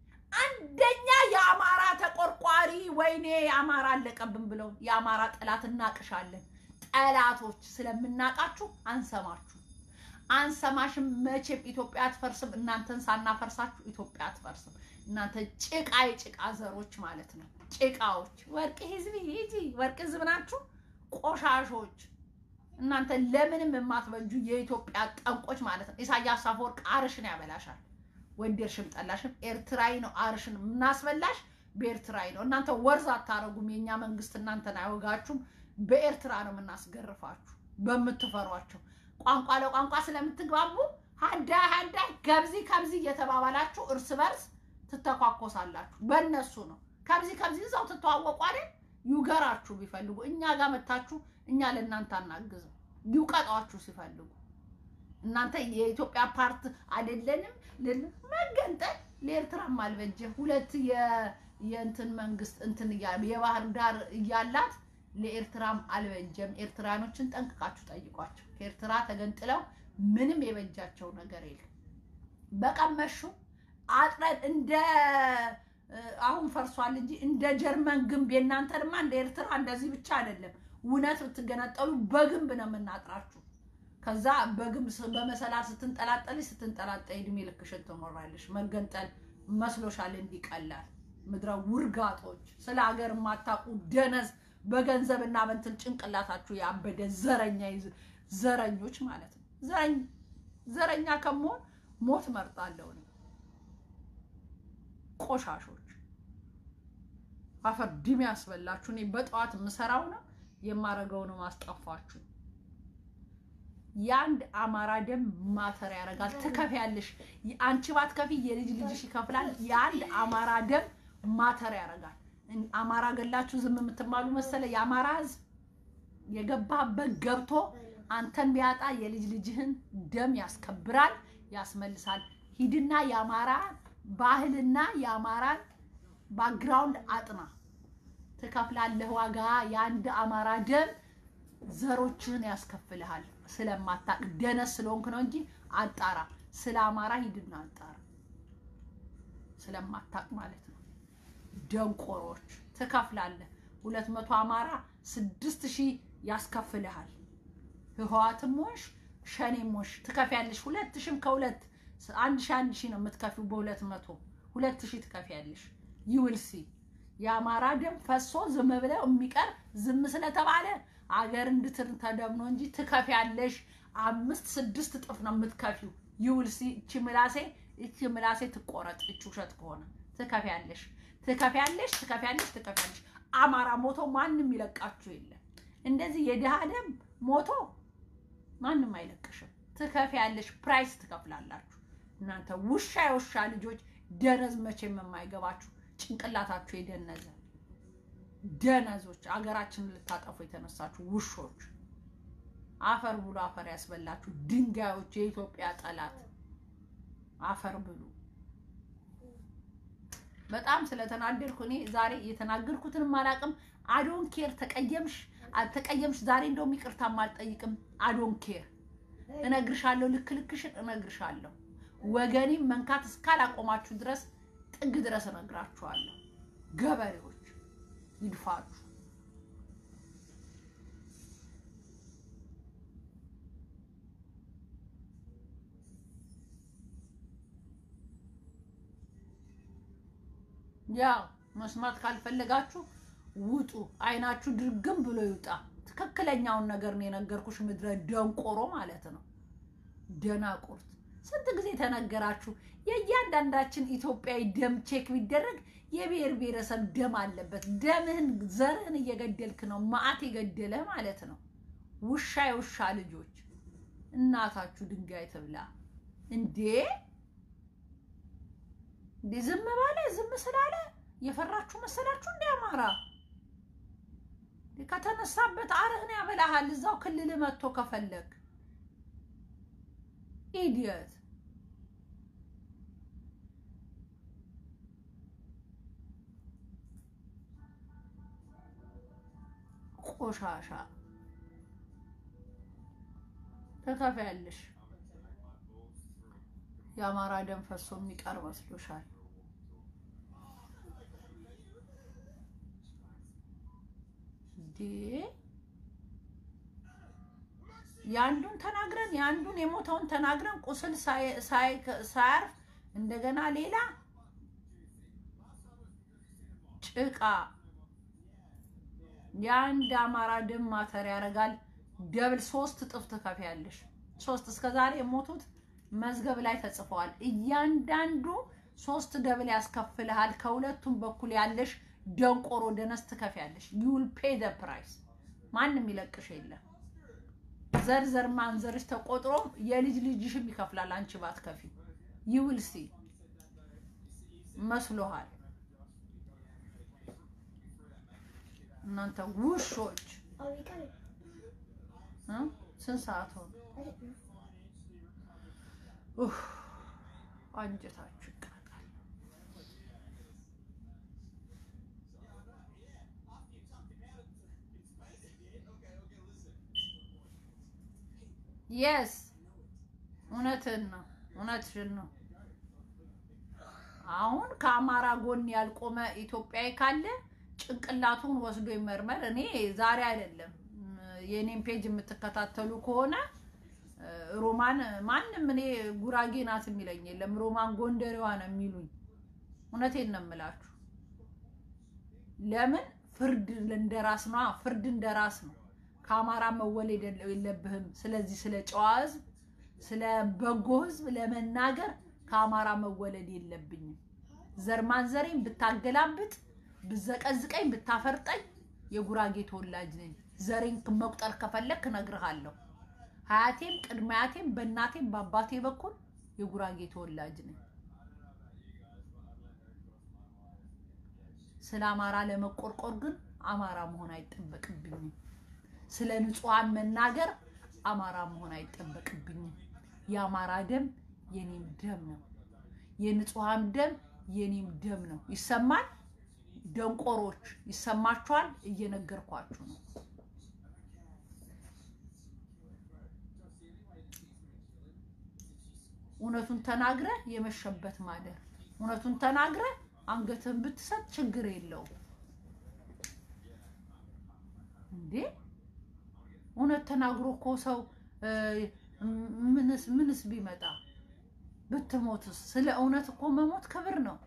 S1: አንደኛ የአማራ ተቆርቋሪ ወይኔ የአማራ አለቀብን ብለው የአማራ ጠላት እናቅሻለን። ጠላቶች ስለምናቃችሁ አንሰማችሁ አንሰማሽም። መቼም ኢትዮጵያ አትፈርስም። እናንተን ሳናፈርሳችሁ ኢትዮጵያ አትፈርስም። እናንተ ጭቃ የጭቃ ዘሮች ማለት ነው። ጭቃዎች ወርቅ ህዝብ ሂጂ ወርቅ ህዝብ ናችሁ። ቆሻሾች እናንተ ለምንም የማትበጁ የኢትዮጵያ ጠንቆች ማለት ነው። ኢሳያስ አፈወርቅ አርሽን ያበላሻል። ወደድሽም ጠላሽም ኤርትራዊ ነው። አርሽን የምናስበላሽ በኤርትራዊ ነው። እናንተ ወርዝ አታረጉም። የእኛ መንግስት እናንተን አይወጋችሁም። በኤርትራ ነው የምናስገርፋችሁ በምትፈሯቸው ቋንቋ ለቋንቋ ስለምትግባቡ ሀዳ ሀዳ ከብዚ ከብዚ እየተባባላችሁ እርስ በርስ ትተኳኮሳላችሁ። በእነሱ ነው ከብዚ ከብዚ እዛው ትተዋወቁ አይደል? ይውገራችሁ ቢፈልጉ እኛ ጋር መታችሁ እኛ ለእናንተ አናግዝም። ይውቀጧችሁ ሲፈልጉ እናንተ የኢትዮጵያ ፓርት አይደለንም መገንጠል ለኤርትራም አልበጀ ሁለት የእንትን መንግስት እንትን የባህር ዳር እያላት ለኤርትራም አልበጀም። ኤርትራኖችን ጠንቅቃችሁ ጠይቋቸው። ከኤርትራ ተገንጥለው ምንም የበጃቸው ነገር የለም። በቀመሹ አጥረን እንደ አሁን ፈርሷል እንጂ እንደ ጀርመን ግንብ የእናንተንማ እንደ ኤርትራ እንደዚህ ብቻ አይደለም። እውነት ብትገነጠሉ በግንብ ነው የምናጥራችሁ። ከዛ በግንብ በመሰላል ስትንጠላጠል ስትንጠላጠል እድሜ ልክሽን ትኖራለሽ። መገንጠል መስሎሻል እንዲቀላል። ምድረ ውርጋጦች፣ ስለ ሀገር የማታውቁ ደነዝ፣ በገንዘብና በንትን ጭንቅላታችሁ ያበደ ዘረኛ ዘረኞች ማለት ነው። ዘረኛ ከመሆን ሞት መርጣለሁ ነው። ቆሻሾች አፈር ድሜ ያስበላችሁ። እኔ በጠዋት የምሰራው ነው የማረገው ነው ማስጠፋችሁ። የአንድ አማራ ደም ማተር ያደርጋል። ትከፍያለሽ። አንቺ ባትከፊ የልጅ ልጅሽ ይከፍላል። የአንድ አማራ ደም ማተር ያደርጋል። አማራ ገላችሁ ዝም የምትባሉ መሰለ? የአማራ ሕዝብ የገባበት ገብቶ አንተን ቢያጣ የልጅ ልጅህን ደም ያስከብራል፣ ያስመልሳል። ሂድና የአማራ ባህልና የአማራን ባክግራውንድ አጥና፣ ትከፍላለህ ዋጋ። የአንድ አማራ ደም ዘሮችህን ያስከፍልሃል። ስለማታቅ ደነስ ስለሆንክ ነው እንጂ አጣራ። ስለ አማራ ሂድና አጣራ። ስለማታቅ ማለት ነው። ደንቆሮች ትከፍላለህ። ሁለት መቶ አማራ ስድስት ሺህ ያስከፍልሃል። ህወሓትም ሆንሽ ሸኔም ሆንሽ ትከፍያለሽ። ሁለት ሺህም ከሁለት አንድ ሺህ አንድ ሺህ ነው የምትከፊው። በሁለት መቶ ሁለት ሺህ ትከፍያለሽ። ይውልሲ የአማራ ደም ፈሶ ዝም ብለው የሚቀር ዝም ስለተባለ አገር እንድትር ተደምኖ እንጂ ትከፍያለሽ። አምስት ስድስት እጥፍ ነው የምትከፊው። ይውልሲ እቺ ምላሴ እቺ ምላሴ ትቆረጥ። እቺ ውሸት ከሆነ ትከፍያለሽ፣ ትከፍያለሽ፣ ትከፍያለሽ፣ ትከፍያለሽ። አማራ ሞቶ ማንም ይለቃችሁ የለም። እንደዚህ የድሃ ደም ሞቶ ማንም አይለቅሽም። ትከፍያለሽ፣ ፕራይስ ትከፍላላችሁ። እናንተ ውሻ የውሻ ልጆች ደነዝ መቼም የማይገባችሁ ጭንቅላታችሁ የደነዘ ደነዞች፣ አገራችንን ልታጠፉ የተነሳችሁ ውሾች፣ አፈር ብሉ፣ አፈር ያስበላችሁ ድንጋዮች፣ የኢትዮጵያ ጠላት አፈር ብሉ። በጣም ስለተናደድኩ እኔ ዛሬ የተናገርኩትንም አላውቅም። አዶን ኬር ተቀየምሽ አልተቀየምሽ ዛሬ እንደውም ይቅርታም አልጠይቅም። አዶን ኬር እነግርሻለሁ፣ ልክ ልክሽን እነግርሻለሁ። ወገኔም መንካት እስካላቆማችሁ ድረስ ጥግ ድረስ እነግራችኋለሁ። ገበሬዎች ይድፋችሁ። ያው መስማት ካልፈለጋችሁ ውጡ። አይናችሁ ድርግም ብሎ ይውጣ። ትክክለኛውን ነገር ነው የነገርኩሽ፣ ምድረ ደንቆሮ ማለት ነው። ደናቁርት ስንት ጊዜ ተነገራችሁ? የእያንዳንዳችን ኢትዮጵያዊ ደም ቼክ ቢደረግ የብሔር ብሔረሰብ ደም አለበት። ደምህን ዘርህን እየገደልክ ነው። ማአት የገደለ ማለት ነው። ውሻ የውሻ ልጆች እናታችሁ ድንጋይ ትብላ እንዴ! እንዴ ዝም ባለ ዝም ስላለ የፈራችሁ መሰላችሁ? እንደ አማራ ከተነሳበት አርህን ያበላሃል። እዛው ክልል መጥቶ ከፈለግ ኢዲየት ቆሻሻ ትከፍያለሽ። የአማራ ደም ፈሶ የሚቀር መስሎሻል? እንዴ የአንዱን ተናግረን የአንዱን የሞተውን ተናግረን ቁስል ሳያርፍ እንደገና ሌላ ጭቃ የአንድ አማራ ደም ማተር ያደርጋል። ደብል ሶስት እጥፍ ትከፍያለሽ። ሶስት እስከ ዛሬ የሞቱት መዝገብ ላይ ተጽፈዋል። እያንዳንዱ ሶስት ደብል ያስከፍልሃል። ከሁለቱም በኩል ያለሽ ደንቆሮ ደነስ ትከፍያለሽ። ዩል ፔ ደ ፕራይስ። ማንም ይለቅሽ የለም። ዘርዘር ማንዘርሽ ተቆጥሮም የልጅ ልጅሽም ይከፍላል። አንቺ ባትከፊ ይውል ሲ መስሎሃል። እናንተ ውሾች ስንት ሰዓት ሆነ? አንጀታችሁ ይቃጣል። የስ እውነትን ነው፣ እውነትሽን ነው። አሁን ከአማራ ጎን ያልቆመ ኢትዮጵያዊ ካለ ጭንቅላቱን ወስዶ ይመርመር። እኔ ዛሬ አይደለም የኔን ፔጅ የምትከታተሉ ከሆነ ሮማን ማንም እኔ ጉራጌ ናት የሚለኝ የለም። ሮማን ጎንደሬዋ ነው የሚሉኝ። እውነቴን ነው የምላችሁ። ለምን ፍርድ እንደራስ ነው፣ ፍርድ እንደራስ ነው። ከአማራ መወለድ የለብህም። ስለዚህ ስለ ጨዋ ህዝብ፣ ስለ በጎ ህዝብ ለመናገር ከአማራ መወለድ የለብኝም። ዘር ማንዘሬን ብታገላብጥ፣ ብዘቀዝቀኝ፣ ብታፈርጠኝ የጉራጌ ተወላጅ ነኝ። ዘሬን መቁጠር ከፈለክ እነግርሃለሁ። ሀያቴም ቅድመ አያቴም በእናቴም በአባቴ በኩል የጉራጌ ተወላጅ ነኝ። ስለ አማራ ለመቆርቆር ግን አማራ መሆን አይጠበቅብኝም። ስለ ንጹሐን መናገር አማራ መሆን አይጠበቅብኝም። የአማራ ደም የኔም ደም ነው። የንጹሐን ደም የኔም ደም ነው። ይሰማል? ደንቆሮች ይሰማችኋል? እየነገርኳችሁ ነው። እውነቱን ተናግረ የመሸበት ማደር፣ እውነቱን ተናግረ አንገትን ብትሰጥ ችግር የለውም እንዴ። እውነት ተናግሮ እኮ ሰው ምንስ ምንስ ቢመጣ ብትሞትስ? ስለ እውነት እኮ መሞት ክብር ነው።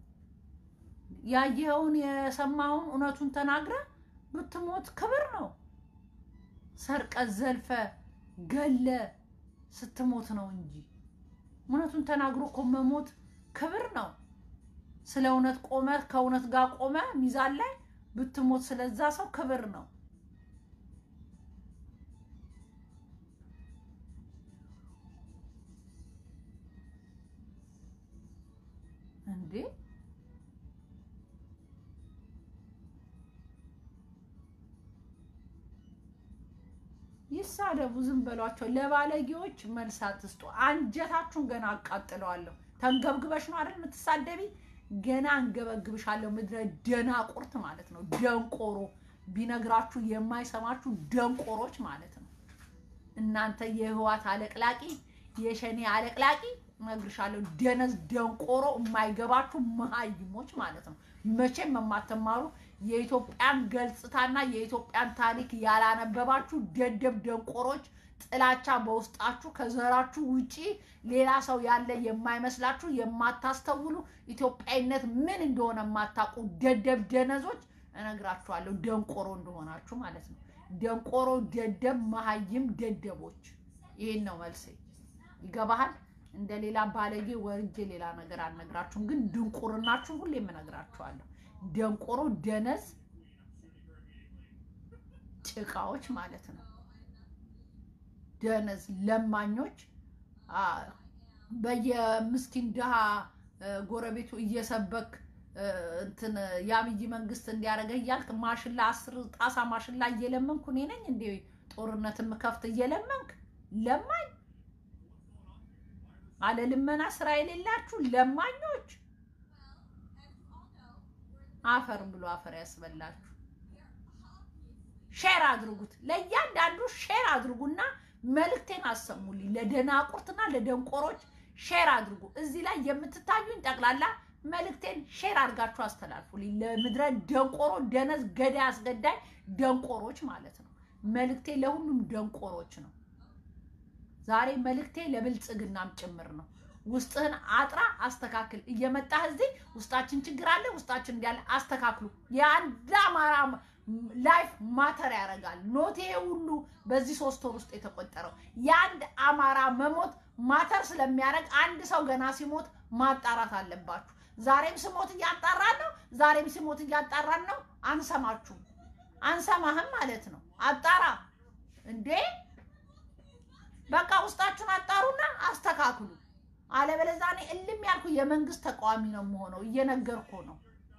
S1: ያየኸውን የሰማኸውን እውነቱን ተናግረ ብትሞት ክብር ነው። ሰርቀ ዘልፈ ገለ ስትሞት ነው እንጂ እውነቱን ተናግሮ እኮ መሞት ክብር ነው። ስለ እውነት ቆመ ከእውነት ጋር ቆመ ሚዛን ላይ ብትሞት ስለዛ ሰው ክብር ነው። እንዴ ይሳደቡ፣ ዝም በሏቸው። ለባለጌዎች መልስ አትስጡ። አንጀታችሁን ገና አቃጥለዋለሁ። ተንገብግበሽ ነው አይደል የምትሳደቢ? ገና አንገበግብሻለሁ። ምድረ ደናቁርት ማለት ነው። ደንቆሮ ቢነግራችሁ የማይሰማችሁ ደንቆሮች ማለት ነው። እናንተ የህዋት አለቅላቂ፣ የሸኔ አለቅላቂ እነግርሻለሁ። ደነዝ ደንቆሮ፣ የማይገባችሁ መሀይሞች ማለት ነው። መቼም የማትማሩ የኢትዮጵያን ገጽታና የኢትዮጵያን ታሪክ ያላነበባችሁ ደደብ ደንቆሮች፣ ጥላቻ በውስጣችሁ ከዘራችሁ ውጪ ሌላ ሰው ያለ የማይመስላችሁ የማታስተውሉ ኢትዮጵያዊነት ምን እንደሆነ የማታውቁ ደደብ ደነዞች እነግራችኋለሁ። ደንቆሮ እንደሆናችሁ ማለት ነው። ደንቆሮ፣ ደደብ፣ መሀይም ደደቦች። ይሄን ነው መልሴ። ይገባሃል? እንደ ሌላ ባለጌ ወርጄ ሌላ ነገር አልነግራችሁም፣ ግን ድንቁርናችሁ ሁሌም እነግራችኋለሁ። ደንቆሮ፣ ደነዝ፣ ጭቃዎች ማለት ነው። ደነዝ ለማኞች፣ በየምስኪን ድሃ ጎረቤቱ እየሰበክ እንትን የአብይ መንግስት እንዲያደርገ እያልክ ማሽላ አስር ጣሳ ማሽላ እየለመንኩ እኔ ነኝ እንዴ ጦርነት የምከፍት እየለመንክ ለማኝ አለ ልመና ስራ የሌላችሁ ለማኞች አፈር ብሎ አፈር ያስበላችሁ። ሼር አድርጉት፣ ለእያንዳንዱ ሼር አድርጉና መልእክቴን አሰሙልኝ። ለደናቁርትና ለደንቆሮች ሼር አድርጉ። እዚህ ላይ የምትታዩኝ ጠቅላላ መልእክቴን ሼር አድርጋችሁ አስተላልፉልኝ። ለምድረ ደንቆሮ፣ ደነዝ፣ ገዳይ፣ አስገዳይ ደንቆሮች ማለት ነው። መልእክቴ ለሁሉም ደንቆሮች ነው። ዛሬ መልእክቴ ለብልጽግናም ጭምር ነው። ውስጥህን አጥራ አስተካክል። እየመጣህ እዚህ ውስጣችን ችግር አለ፣ ውስጣችን እንዲያለ አስተካክሉ። የአንድ አማራ ላይፍ ማተር ያደርጋል። ኖቴ ሁሉ በዚህ ሶስት ወር ውስጥ የተቆጠረው የአንድ አማራ መሞት ማተር ስለሚያደርግ አንድ ሰው ገና ሲሞት ማጣራት አለባችሁ። ዛሬም ስሞት እያጣራን ነው። ዛሬም ሲሞት እያጣራን ነው። አንሰማችሁም፣ አንሰማህም ማለት ነው። አጣራ እንዴ! በቃ ውስጣችሁን አጣሩና አስተካክሉ። አለበለዚያ እኔ እልም ያልኩ የመንግስት ተቃዋሚ ነው የምሆነው። እየነገርኩ ነው።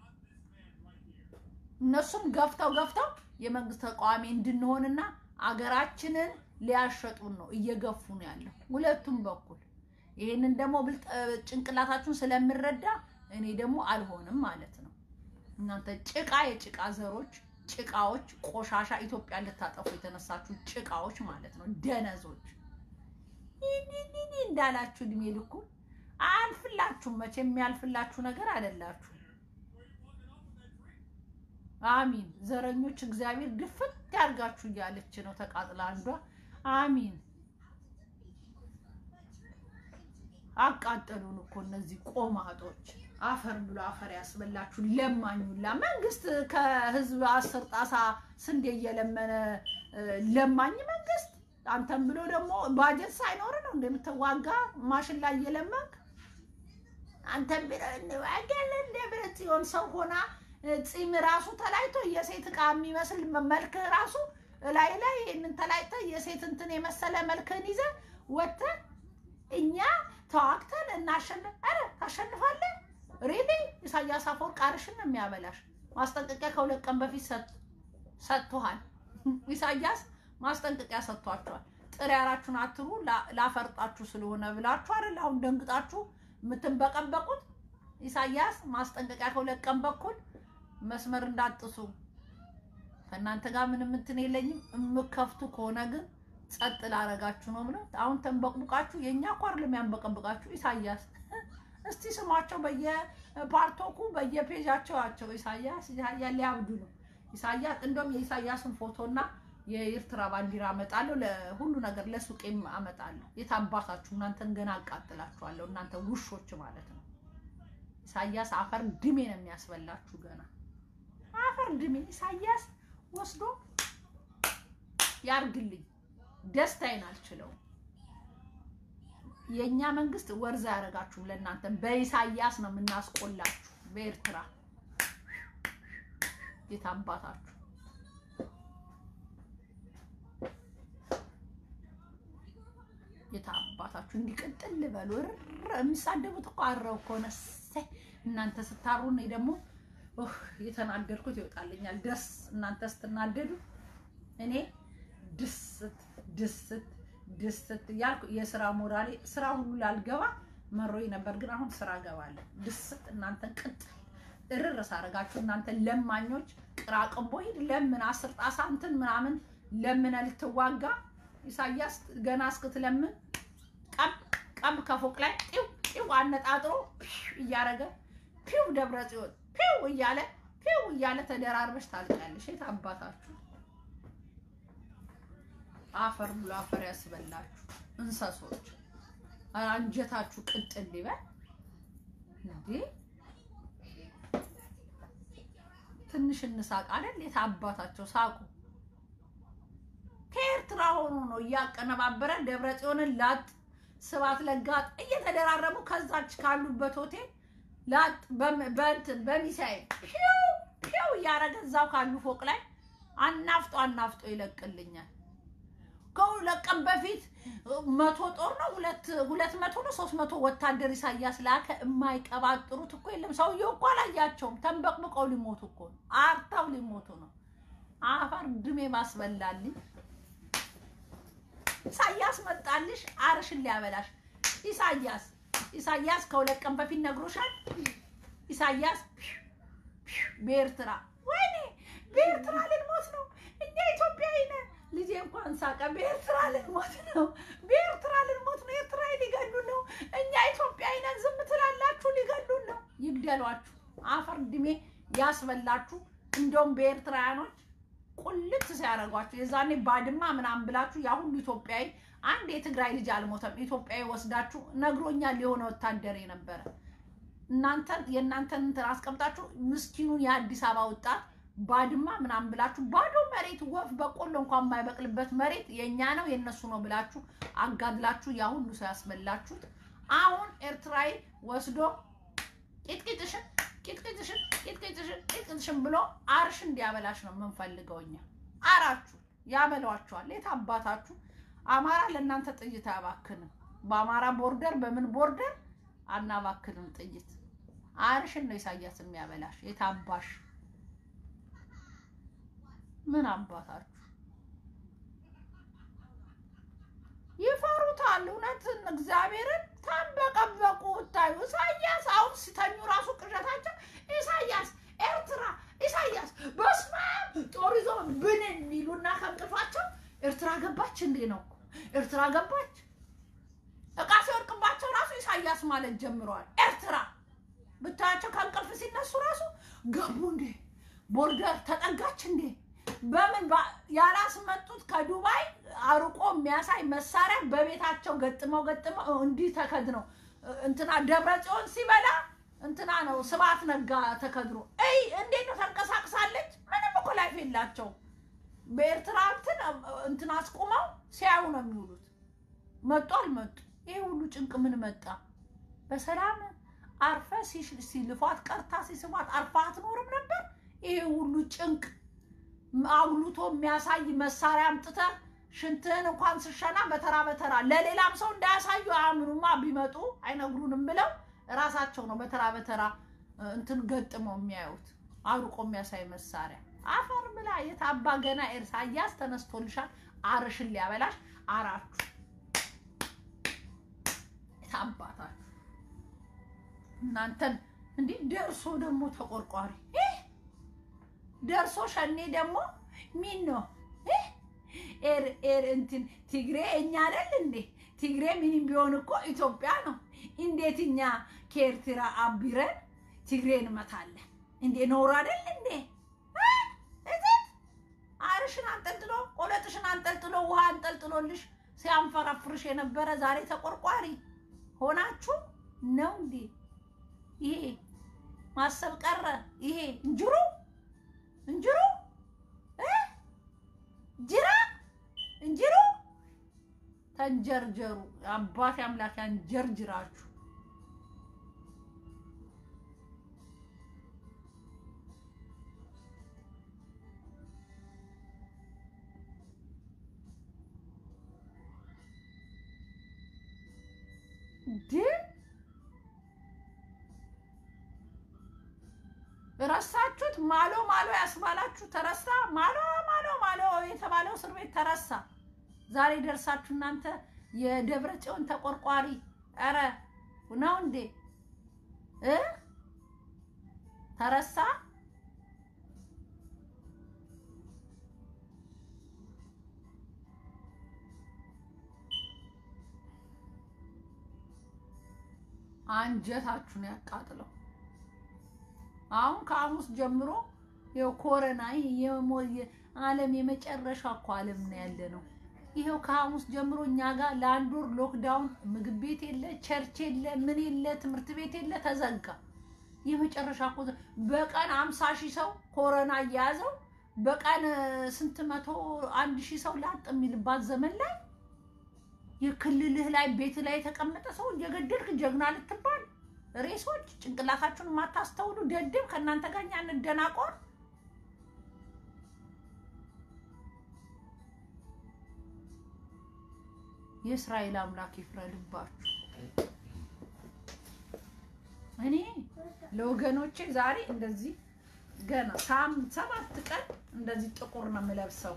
S1: እነሱም ገፍተው ገፍተው የመንግስት ተቃዋሚ እንድንሆንና አገራችንን ሊያሸጡን ነው እየገፉ ነው ያለው ሁለቱም በኩል። ይህንን ደግሞ ብልጥ ጭንቅላታችሁን ስለምረዳ እኔ ደግሞ አልሆንም ማለት ነው። እናንተ ጭቃ የጭቃ ዘሮች፣ ጭቃዎች፣ ቆሻሻ ኢትዮጵያ ልታጠፉ የተነሳችሁ ጭቃዎች ማለት ነው። ደነዞች ይህ እንዳላችሁ እድሜ ልኩ አያልፍላችሁም። መቼም የሚያልፍላችሁ ነገር አይደላችሁ። አሚን። ዘረኞች እግዚአብሔር ድፍት ያርጋችሁ እያለች ነው ተቃጥላ አንዷ። አሚን። አቃጠሉን እኮ እነዚህ ቆማጦች። አፈር ብሎ አፈር ያስበላችሁ ለማኙላ። መንግስት ከህዝብ አስር ጣሳ ስንዴ እየለመነ ለማኝ መንግስት አንተም ብሎ ደግሞ ባጀት ሳይኖር ነው እንደምትዋጋ ማሽን ላይ እየለመንክ አንተም ብሎ እንዋጋለን እንደ ብረት ሲሆን ሰው ሆና ፂም ራሱ ተላይቶ የሴት ዕቃ የሚመስል መልክ ራሱ ላይ ላይ ይህንን ተላይተ የሴት እንትን የመሰለ መልክህን ይዘ ወጥተህ እኛ ተዋግተን እናሸንፍ። ኧረ ታሸንፋለህ። ሪሊ ኢሳያስ አፈወርቅ ቃርሽን ነው የሚያበላሽ። ማስጠንቀቂያ ከሁለት ቀን በፊት ሰጥቶሃል። ኢሳያስ ማስጠንቀቂያ ሰጥቷቸዋል። ጥሬ ያራችሁን አትሩ ላፈርጣችሁ ስለሆነ ብላችሁ አይደል አሁን ደንግጣችሁ የምትንበቀበቁት። ኢሳያስ ማስጠንቀቂያ ከሁለት ቀን በኩል መስመር እንዳጥሱ ከእናንተ ጋር ምንም እንትን የለኝም። የምከፍቱ ከሆነ ግን ጸጥ ላረጋችሁ ነው ብለው አሁን ተንበቅቡቃችሁ። የእኛ እኮ አይደለም ያንበቀብቃችሁ ኢሳያስ። እስቲ ስሟቸው በየፓርቶኩ በየፔጃቸው ያቸው ኢሳያስ ኢሳያስ ሊያብዱ ነው። ኢሳያስ እንደውም የኢሳያስን ፎቶና የኤርትራ ባንዲራ አመጣለሁ። ለሁሉ ነገር ለሱቄም አመጣለሁ። የታባታችሁ እናንተን ገና አቃጥላችኋለሁ። እናንተ ውሾች ማለት ነው። ኢሳያስ አፈር ድሜ ነው የሚያስበላችሁ። ገና አፈር ድሜ ኢሳያስ ወስዶ ያርግልኝ። ደስታዬን አልችለውም። የእኛ መንግስት ወርዛ ያደረጋችሁም ለእናንተ በኢሳያስ ነው የምናስቆላችሁ። በኤርትራ የት አባታችሁ የት አባታችሁ እንዲቀጥል ልበሉ። የሚሳደቡት እኮ አረው ከሆነ እሰይ እናንተ ስታሩ እኔ ደግሞ የተናደድኩት ይወጣልኛል። ደስ እናንተ ስትናደዱ እኔ ድስት ድስት ድስት እያልኩ የስራ ሞራሌ ስራ ሁሉ ላልገባ መሮኝ ነበር፣ ግን አሁን ስራ ገባለሁ። ድስት እናንተ ቅጥል እርር ሳረጋችሁ እናንተ ለማኞች ቅራቅንቦ ሂድ ለምን አስር ጣሳ እንትን ምናምን ለምነ ልትዋጋ ኢሳያስ ገና እስክትለምን ቀብ ቀብ ከፎቅ ላይ ጢው ጢው አነጣጥሮ እያረገ ፒው ደብረ ጽዮን ፒው እያለ ፒው እያለ ተደራርበሽ ታልቃለሽ። የት አባታችሁ አፈር ብሎ አፈር ያስበላችሁ እንሰሶች፣ አንጀታችሁ ቅጥል ይበል እንዴ! ትንሽ እንሳቅ አይደል? የት አባታቸው ሳቁ። ከኤርትራ ሆኖ ነው እያቀነባበረ ደብረ ጽዮንን ላጥ ስባት ለጋጥ እየተደራረቡ ከዛች ካሉበት ሆቴል ላጥ በእንትን በሚሳኤል ፒው ፒው እያደረገ እዛው ካሉ ፎቅ ላይ አናፍጦ አናፍጦ ይለቅልኛል። ከሁለት ቀን በፊት መቶ ጦር ነው ሁለት ሁለት መቶ ነው ሶስት መቶ ወታደር ኢሳያስ ላከ። የማይቀባጥሩት እኮ የለም። ሰውየው እኮ አላያቸውም። ተንበቅብቀው ሊሞቱ እኮ ነው። አርታው ሊሞቱ ነው። አፈር ድሜ ማስበላልኝ ኢሳያስ መጣልሽ አርሽን ሊያበላሽ። ኢሳያስ ኢሳያስ ከሁለት ቀን በፊት ነግሮሻል። ኢሳያስ በኤርትራ ወይኔ በኤርትራ ልንሞት ነው እኛ ኢትዮጵያዊ ነን። ልጄ እንኳን ሳቀ። በኤርትራ ልንሞት ነው፣ በኤርትራ ልንሞት ነው። ኤርትራ ሊገሉን ነው። እኛ ኢትዮጵያዊ ነን። ዝም ትላላችሁ? ሊገሉን ነው። ይግደሏችሁ። አፈር ድሜ ያስበላችሁ። እንደውም በኤርትራውያኖች ቁልት ሲያደርጓቸው የዛኔ ባድማ ምናምን ብላችሁ ያ ሁሉ ኢትዮጵያዊ አንድ የትግራይ ልጅ አልሞተም። ኢትዮጵያዊ ወስዳችሁ ነግሮኛል የሆነ ወታደር የነበረ እናንተን የእናንተን እንትን አስቀምጣችሁ ምስኪኑን የአዲስ አበባ ወጣት ባድማ ምናምን ብላችሁ ባዶ መሬት ወፍ በቆሎ እንኳን የማይበቅልበት መሬት የእኛ ነው የእነሱ ነው ብላችሁ አጋድላችሁ ያ ሁሉ ሰው ያስበላችሁት አሁን ኤርትራዊ ወስዶ ቂጥቂጥሽን ቂጥቂጥሽን ቂጥቂጥሽን ቂጥቂጥሽን ብሎ አርሽ እንዲያበላሽ ነው የምንፈልገው እኛ። አራችሁ ያበሏችኋል። የት አባታችሁ አማራ ለእናንተ ጥይት አያባክንም። በአማራ ቦርደር በምን ቦርደር አናባክንም ጥይት። አርሽን ነው ኢሳያስ የሚያበላሽ። የት አባሽ ምን አባታችሁ ይፈሩታል። እውነትን እግዚአብሔርን ተንበቀበቁ። ታዩ ኢሳያስ አሁን ሲተኙ ራሱ ቅዠታቸው ኢሳያስ ኤርትራ ኢሳያስ በስመ አብ ጦር ይዞ ብንን የሚሉና ከእንቅልፋቸው ኤርትራ ገባች እንዴ ነው እኮ ኤርትራ ገባች። እቃ ሲወድቅባቸው ራሱ ኢሳያስ ማለት ጀምረዋል። ኤርትራ ብታያቸው ከእንቅልፍ ሲነሱ ራሱ ገቡ እንዴ ቦርደር ተጠጋች እንዴ በምን ያላስመጡት ከዱባይ አርቆ የሚያሳይ መሳሪያ በቤታቸው ገጥመው ገጥመው እንዲህ ተከድነው እንትና ደብረ ጽዮን ሲበላ እንትና ነው ስብሐት ነጋ ተከድሮ እይ እንዴት ነው ተንቀሳቅሳለች። ምንም እኮ ላይፍ የላቸው። በኤርትራ እንትን እንትን አስቁመው ሲያዩ ነው የሚውሉት። መጡ አልመጡ ይሄ ሁሉ ጭንቅ ምን መጣ? በሰላም አርፈ ሲልፏት ቀርታ ሲስቧት አርፋ አትኖርም ነበር? ይሄ ሁሉ ጭንቅ አጉልቶ የሚያሳይ መሳሪያ አምጥተህ ሽንትህን እንኳን ስሸና በተራ በተራ ለሌላም ሰው እንዳያሳዩ አያምኑማ። ቢመጡ አይነግሩንም ብለው እራሳቸው ነው በተራ በተራ እንትን ገጥመው የሚያዩት አርቆ የሚያሳይ መሳሪያ። አፈር ብላ የታባ ገና ኢሳያስ ተነስቶልሻል። አርሽን ሊያበላሽ አራችሁ የታባታችሁ እናንተን እንዲህ ደርሶ ደግሞ ተቆርቋሪ ደርሶ ሸኔ ደግሞ ሚን ነው ኤር ኤር እንትን ትግሬ እኛ አይደል እንዴ? ትግሬ ምንም ቢሆን እኮ ኢትዮጵያ ነው። እንዴት እኛ ከኤርትራ አቢረን ትግሬ እንመታለን እንዴ? ኖር አይደል እንዴ? እዚህ አርሽን አንጠልጥሎ ቆለጥሽን አንጠልጥሎ ውሃ አንጠልጥሎልሽ ሲያንፈራፍርሽ የነበረ ዛሬ ተቆርቋሪ ሆናችሁ ነው እንዴ? ይሄ ማሰብ ቀረ። ይሄ እንጅሩ እንጅሩ ጅራ እንጅሩ ተንጀርጀሩ። አባቴ አምላክ ያንጀርጅራችሁ። ግን ረሳችሁት። ማሎ ማሎ ያስባላችሁ ተረሳ። ማሎ ማሎ ማሎ የተባለው እስር ቤት ተረሳ። ዛሬ ደርሳችሁ እናንተ የደብረ ጽዮን ተቆርቋሪ ኧረ ነው እንዴ እ ተረሳ። አንጀታችሁን ያቃጥለው። አሁን ከሐሙስ ጀምሮ ይኸው ኮረና ዓለም የመጨረሻ እኮ ዓለም ነው ያለ ነው። ይኸው ከሐሙስ ጀምሮ እኛ ጋር ለአንድ ወር ሎክዳውን፣ ምግብ ቤት የለ፣ ቸርች የለ፣ ምን የለ፣ ትምህርት ቤት የለ፣ ተዘጋ። የመጨረሻ እኮ በቀን አምሳ ሺህ ሰው ኮረና እየያዘው በቀን ስንት መቶ አንድ ሺህ ሰው ላጥ የሚልባት ዘመን ላይ የክልልህ ላይ ቤት ላይ የተቀመጠ ሰው እየገደልክ ጀግና ልትባል ሬሶች ጭንቅላታችሁን የማታስተውሉ ደድብ ከእናንተ ጋር እኛ እንደናቆር የእስራኤል አምላክ ይፍረድባችሁ። እኔ ለወገኖቼ ዛሬ እንደዚህ ገና ሰባት ቀን እንደዚህ ጥቁር ነው የምለብሰው።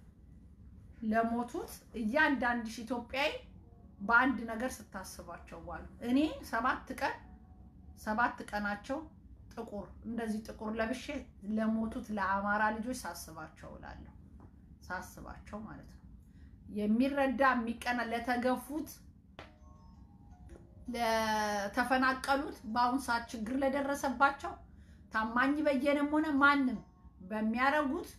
S1: ለሞቱት እያንዳንድሽ ኢትዮጵያዊ በአንድ ነገር ስታስባቸው ዋሉ። እኔ ሰባት ቀን ሰባት ቀናቸው ጥቁር እንደዚህ ጥቁር ለብሼ ለሞቱት ለአማራ ልጆች ሳስባቸው እላለሁ። ሳስባቸው ማለት ነው የሚረዳ የሚቀና ለተገፉት፣ ለተፈናቀሉት፣ በአሁን ሰዓት ችግር ለደረሰባቸው ታማኝ በየነም ሆነ ማንም በሚያደርጉት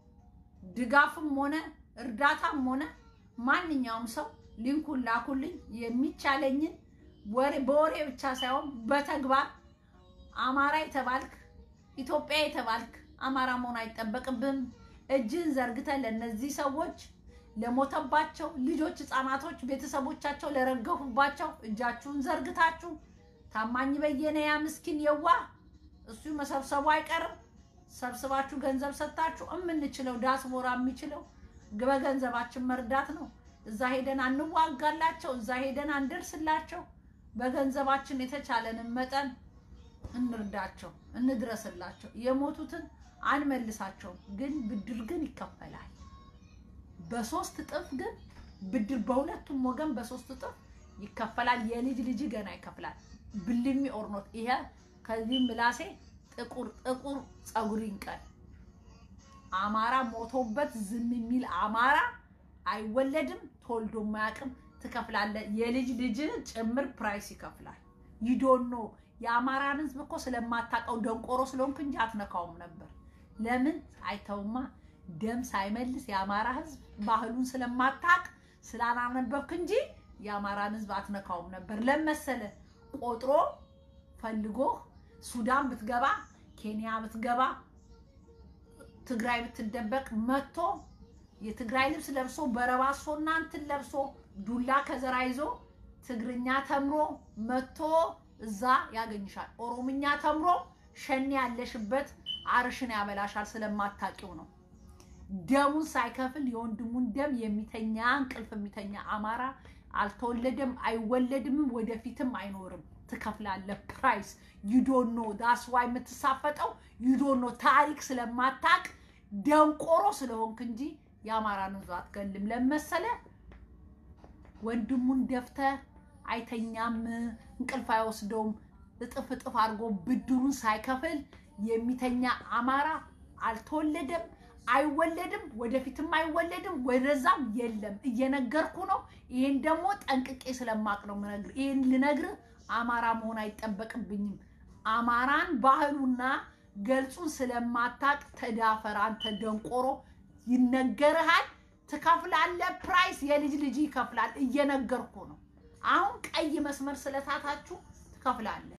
S1: ድጋፍም ሆነ እርዳታም ሆነ ማንኛውም ሰው ሊንኩን ላኩልኝ። የሚቻለኝን ወሬ በወሬ ብቻ ሳይሆን በተግባር አማራ የተባልክ ኢትዮጵያ የተባልክ አማራ መሆን አይጠበቅብህም። እጅን ዘርግተህ ለእነዚህ ሰዎች ለሞተባቸው ልጆች፣ ህፃናቶች፣ ቤተሰቦቻቸው ለረገፉባቸው እጃችሁን ዘርግታችሁ ታማኝ በየነ ያ ምስኪን የዋ እሱ መሰብሰቡ አይቀርም። ሰብስባችሁ ገንዘብ ሰጥታችሁ የምንችለው ዳስቦራ የሚችለው በገንዘባችን መርዳት ነው። እዛ ሄደን አንዋጋላቸው፣ እዛ ሄደን አንደርስላቸው። በገንዘባችን የተቻለንን መጠን እንርዳቸው፣ እንድረስላቸው። የሞቱትን አንመልሳቸውም፣ ግን ብድር ግን ይከፈላል። በሶስት እጥፍ ግን ብድር በሁለቱም ወገን በሶስት እጥፍ ይከፈላል። የልጅ ልጅ ገና ይከፍላል። ብልሚ ኦርኖት ይሄ ከዚህ ምላሴ ጥቁር ጥቁር ፀጉር ይንቀል። አማራ ሞቶበት ዝም የሚል አማራ አይወለድም፣ ተወልዶ ማያውቅም። ትከፍላለህ። የልጅ ልጅ ጭምር ፕራይስ ይከፍላል። ይዶኖ የአማራን ህዝብ እኮ ስለማታውቀው ደንቆሮ ስለሆንክ እንጂ አትነካውም ነበር። ለምን አይተውማ ደም ሳይመልስ የአማራ ህዝብ ባህሉን ስለማታውቅ ስላላነበብክ እንጂ የአማራን ህዝብ አትነካውም ነበር። ለመሰለ ቆጥሮ ፈልጎ ሱዳን ብትገባ ኬንያ ብትገባ ትግራይ ብትደበቅ መጥቶ የትግራይ ልብስ ለብሶ በረባሶና እንትን ለብሶ ዱላ ከዘራ ይዞ ትግርኛ ተምሮ መጥቶ እዛ ያገኝሻል። ኦሮምኛ ተምሮ ሸኔ ያለሽበት አርሽን ያበላሻል። ስለማታውቂው ነው። ደሙን ሳይከፍል የወንድሙን ደም የሚተኛ እንቅልፍ የሚተኛ አማራ አልተወለደም፣ አይወለድምም፣ ወደፊትም አይኖርም። ትከፍላለህ ፕራይስ ዩዶኖ ዳስዋ የምትሳፈጠው ዩዶኖ ታሪክ ስለማታቅ ደንቆሮ ስለሆንክ እንጂ የአማራን ህዝብ አትገልም። ለመሰለ ወንድሙን ደፍተህ አይተኛም፣ እንቅልፍ አይወስደውም። እጥፍ እጥፍ አድርጎ ብድሩን ሳይከፍል የሚተኛ አማራ አልተወለደም፣ አይወለድም፣ ወደፊትም አይወለድም፣ ወደዛም የለም። እየነገርኩ ነው። ይሄን ደግሞ ጠንቅቄ ስለማቅ ነው የምነግርህ። ይሄን ልነግርህ አማራ መሆን አይጠበቅብኝም። አማራን ባህሉና ገልጹን ስለማታቅ ተዳፈር አንተ ደንቆሮ። ይነገርሃል፣ ትከፍላለህ። ፕራይስ የልጅ ልጅ ይከፍላል። እየነገርኩ ነው። አሁን ቀይ መስመር ስለታታችሁ ትከፍላለህ።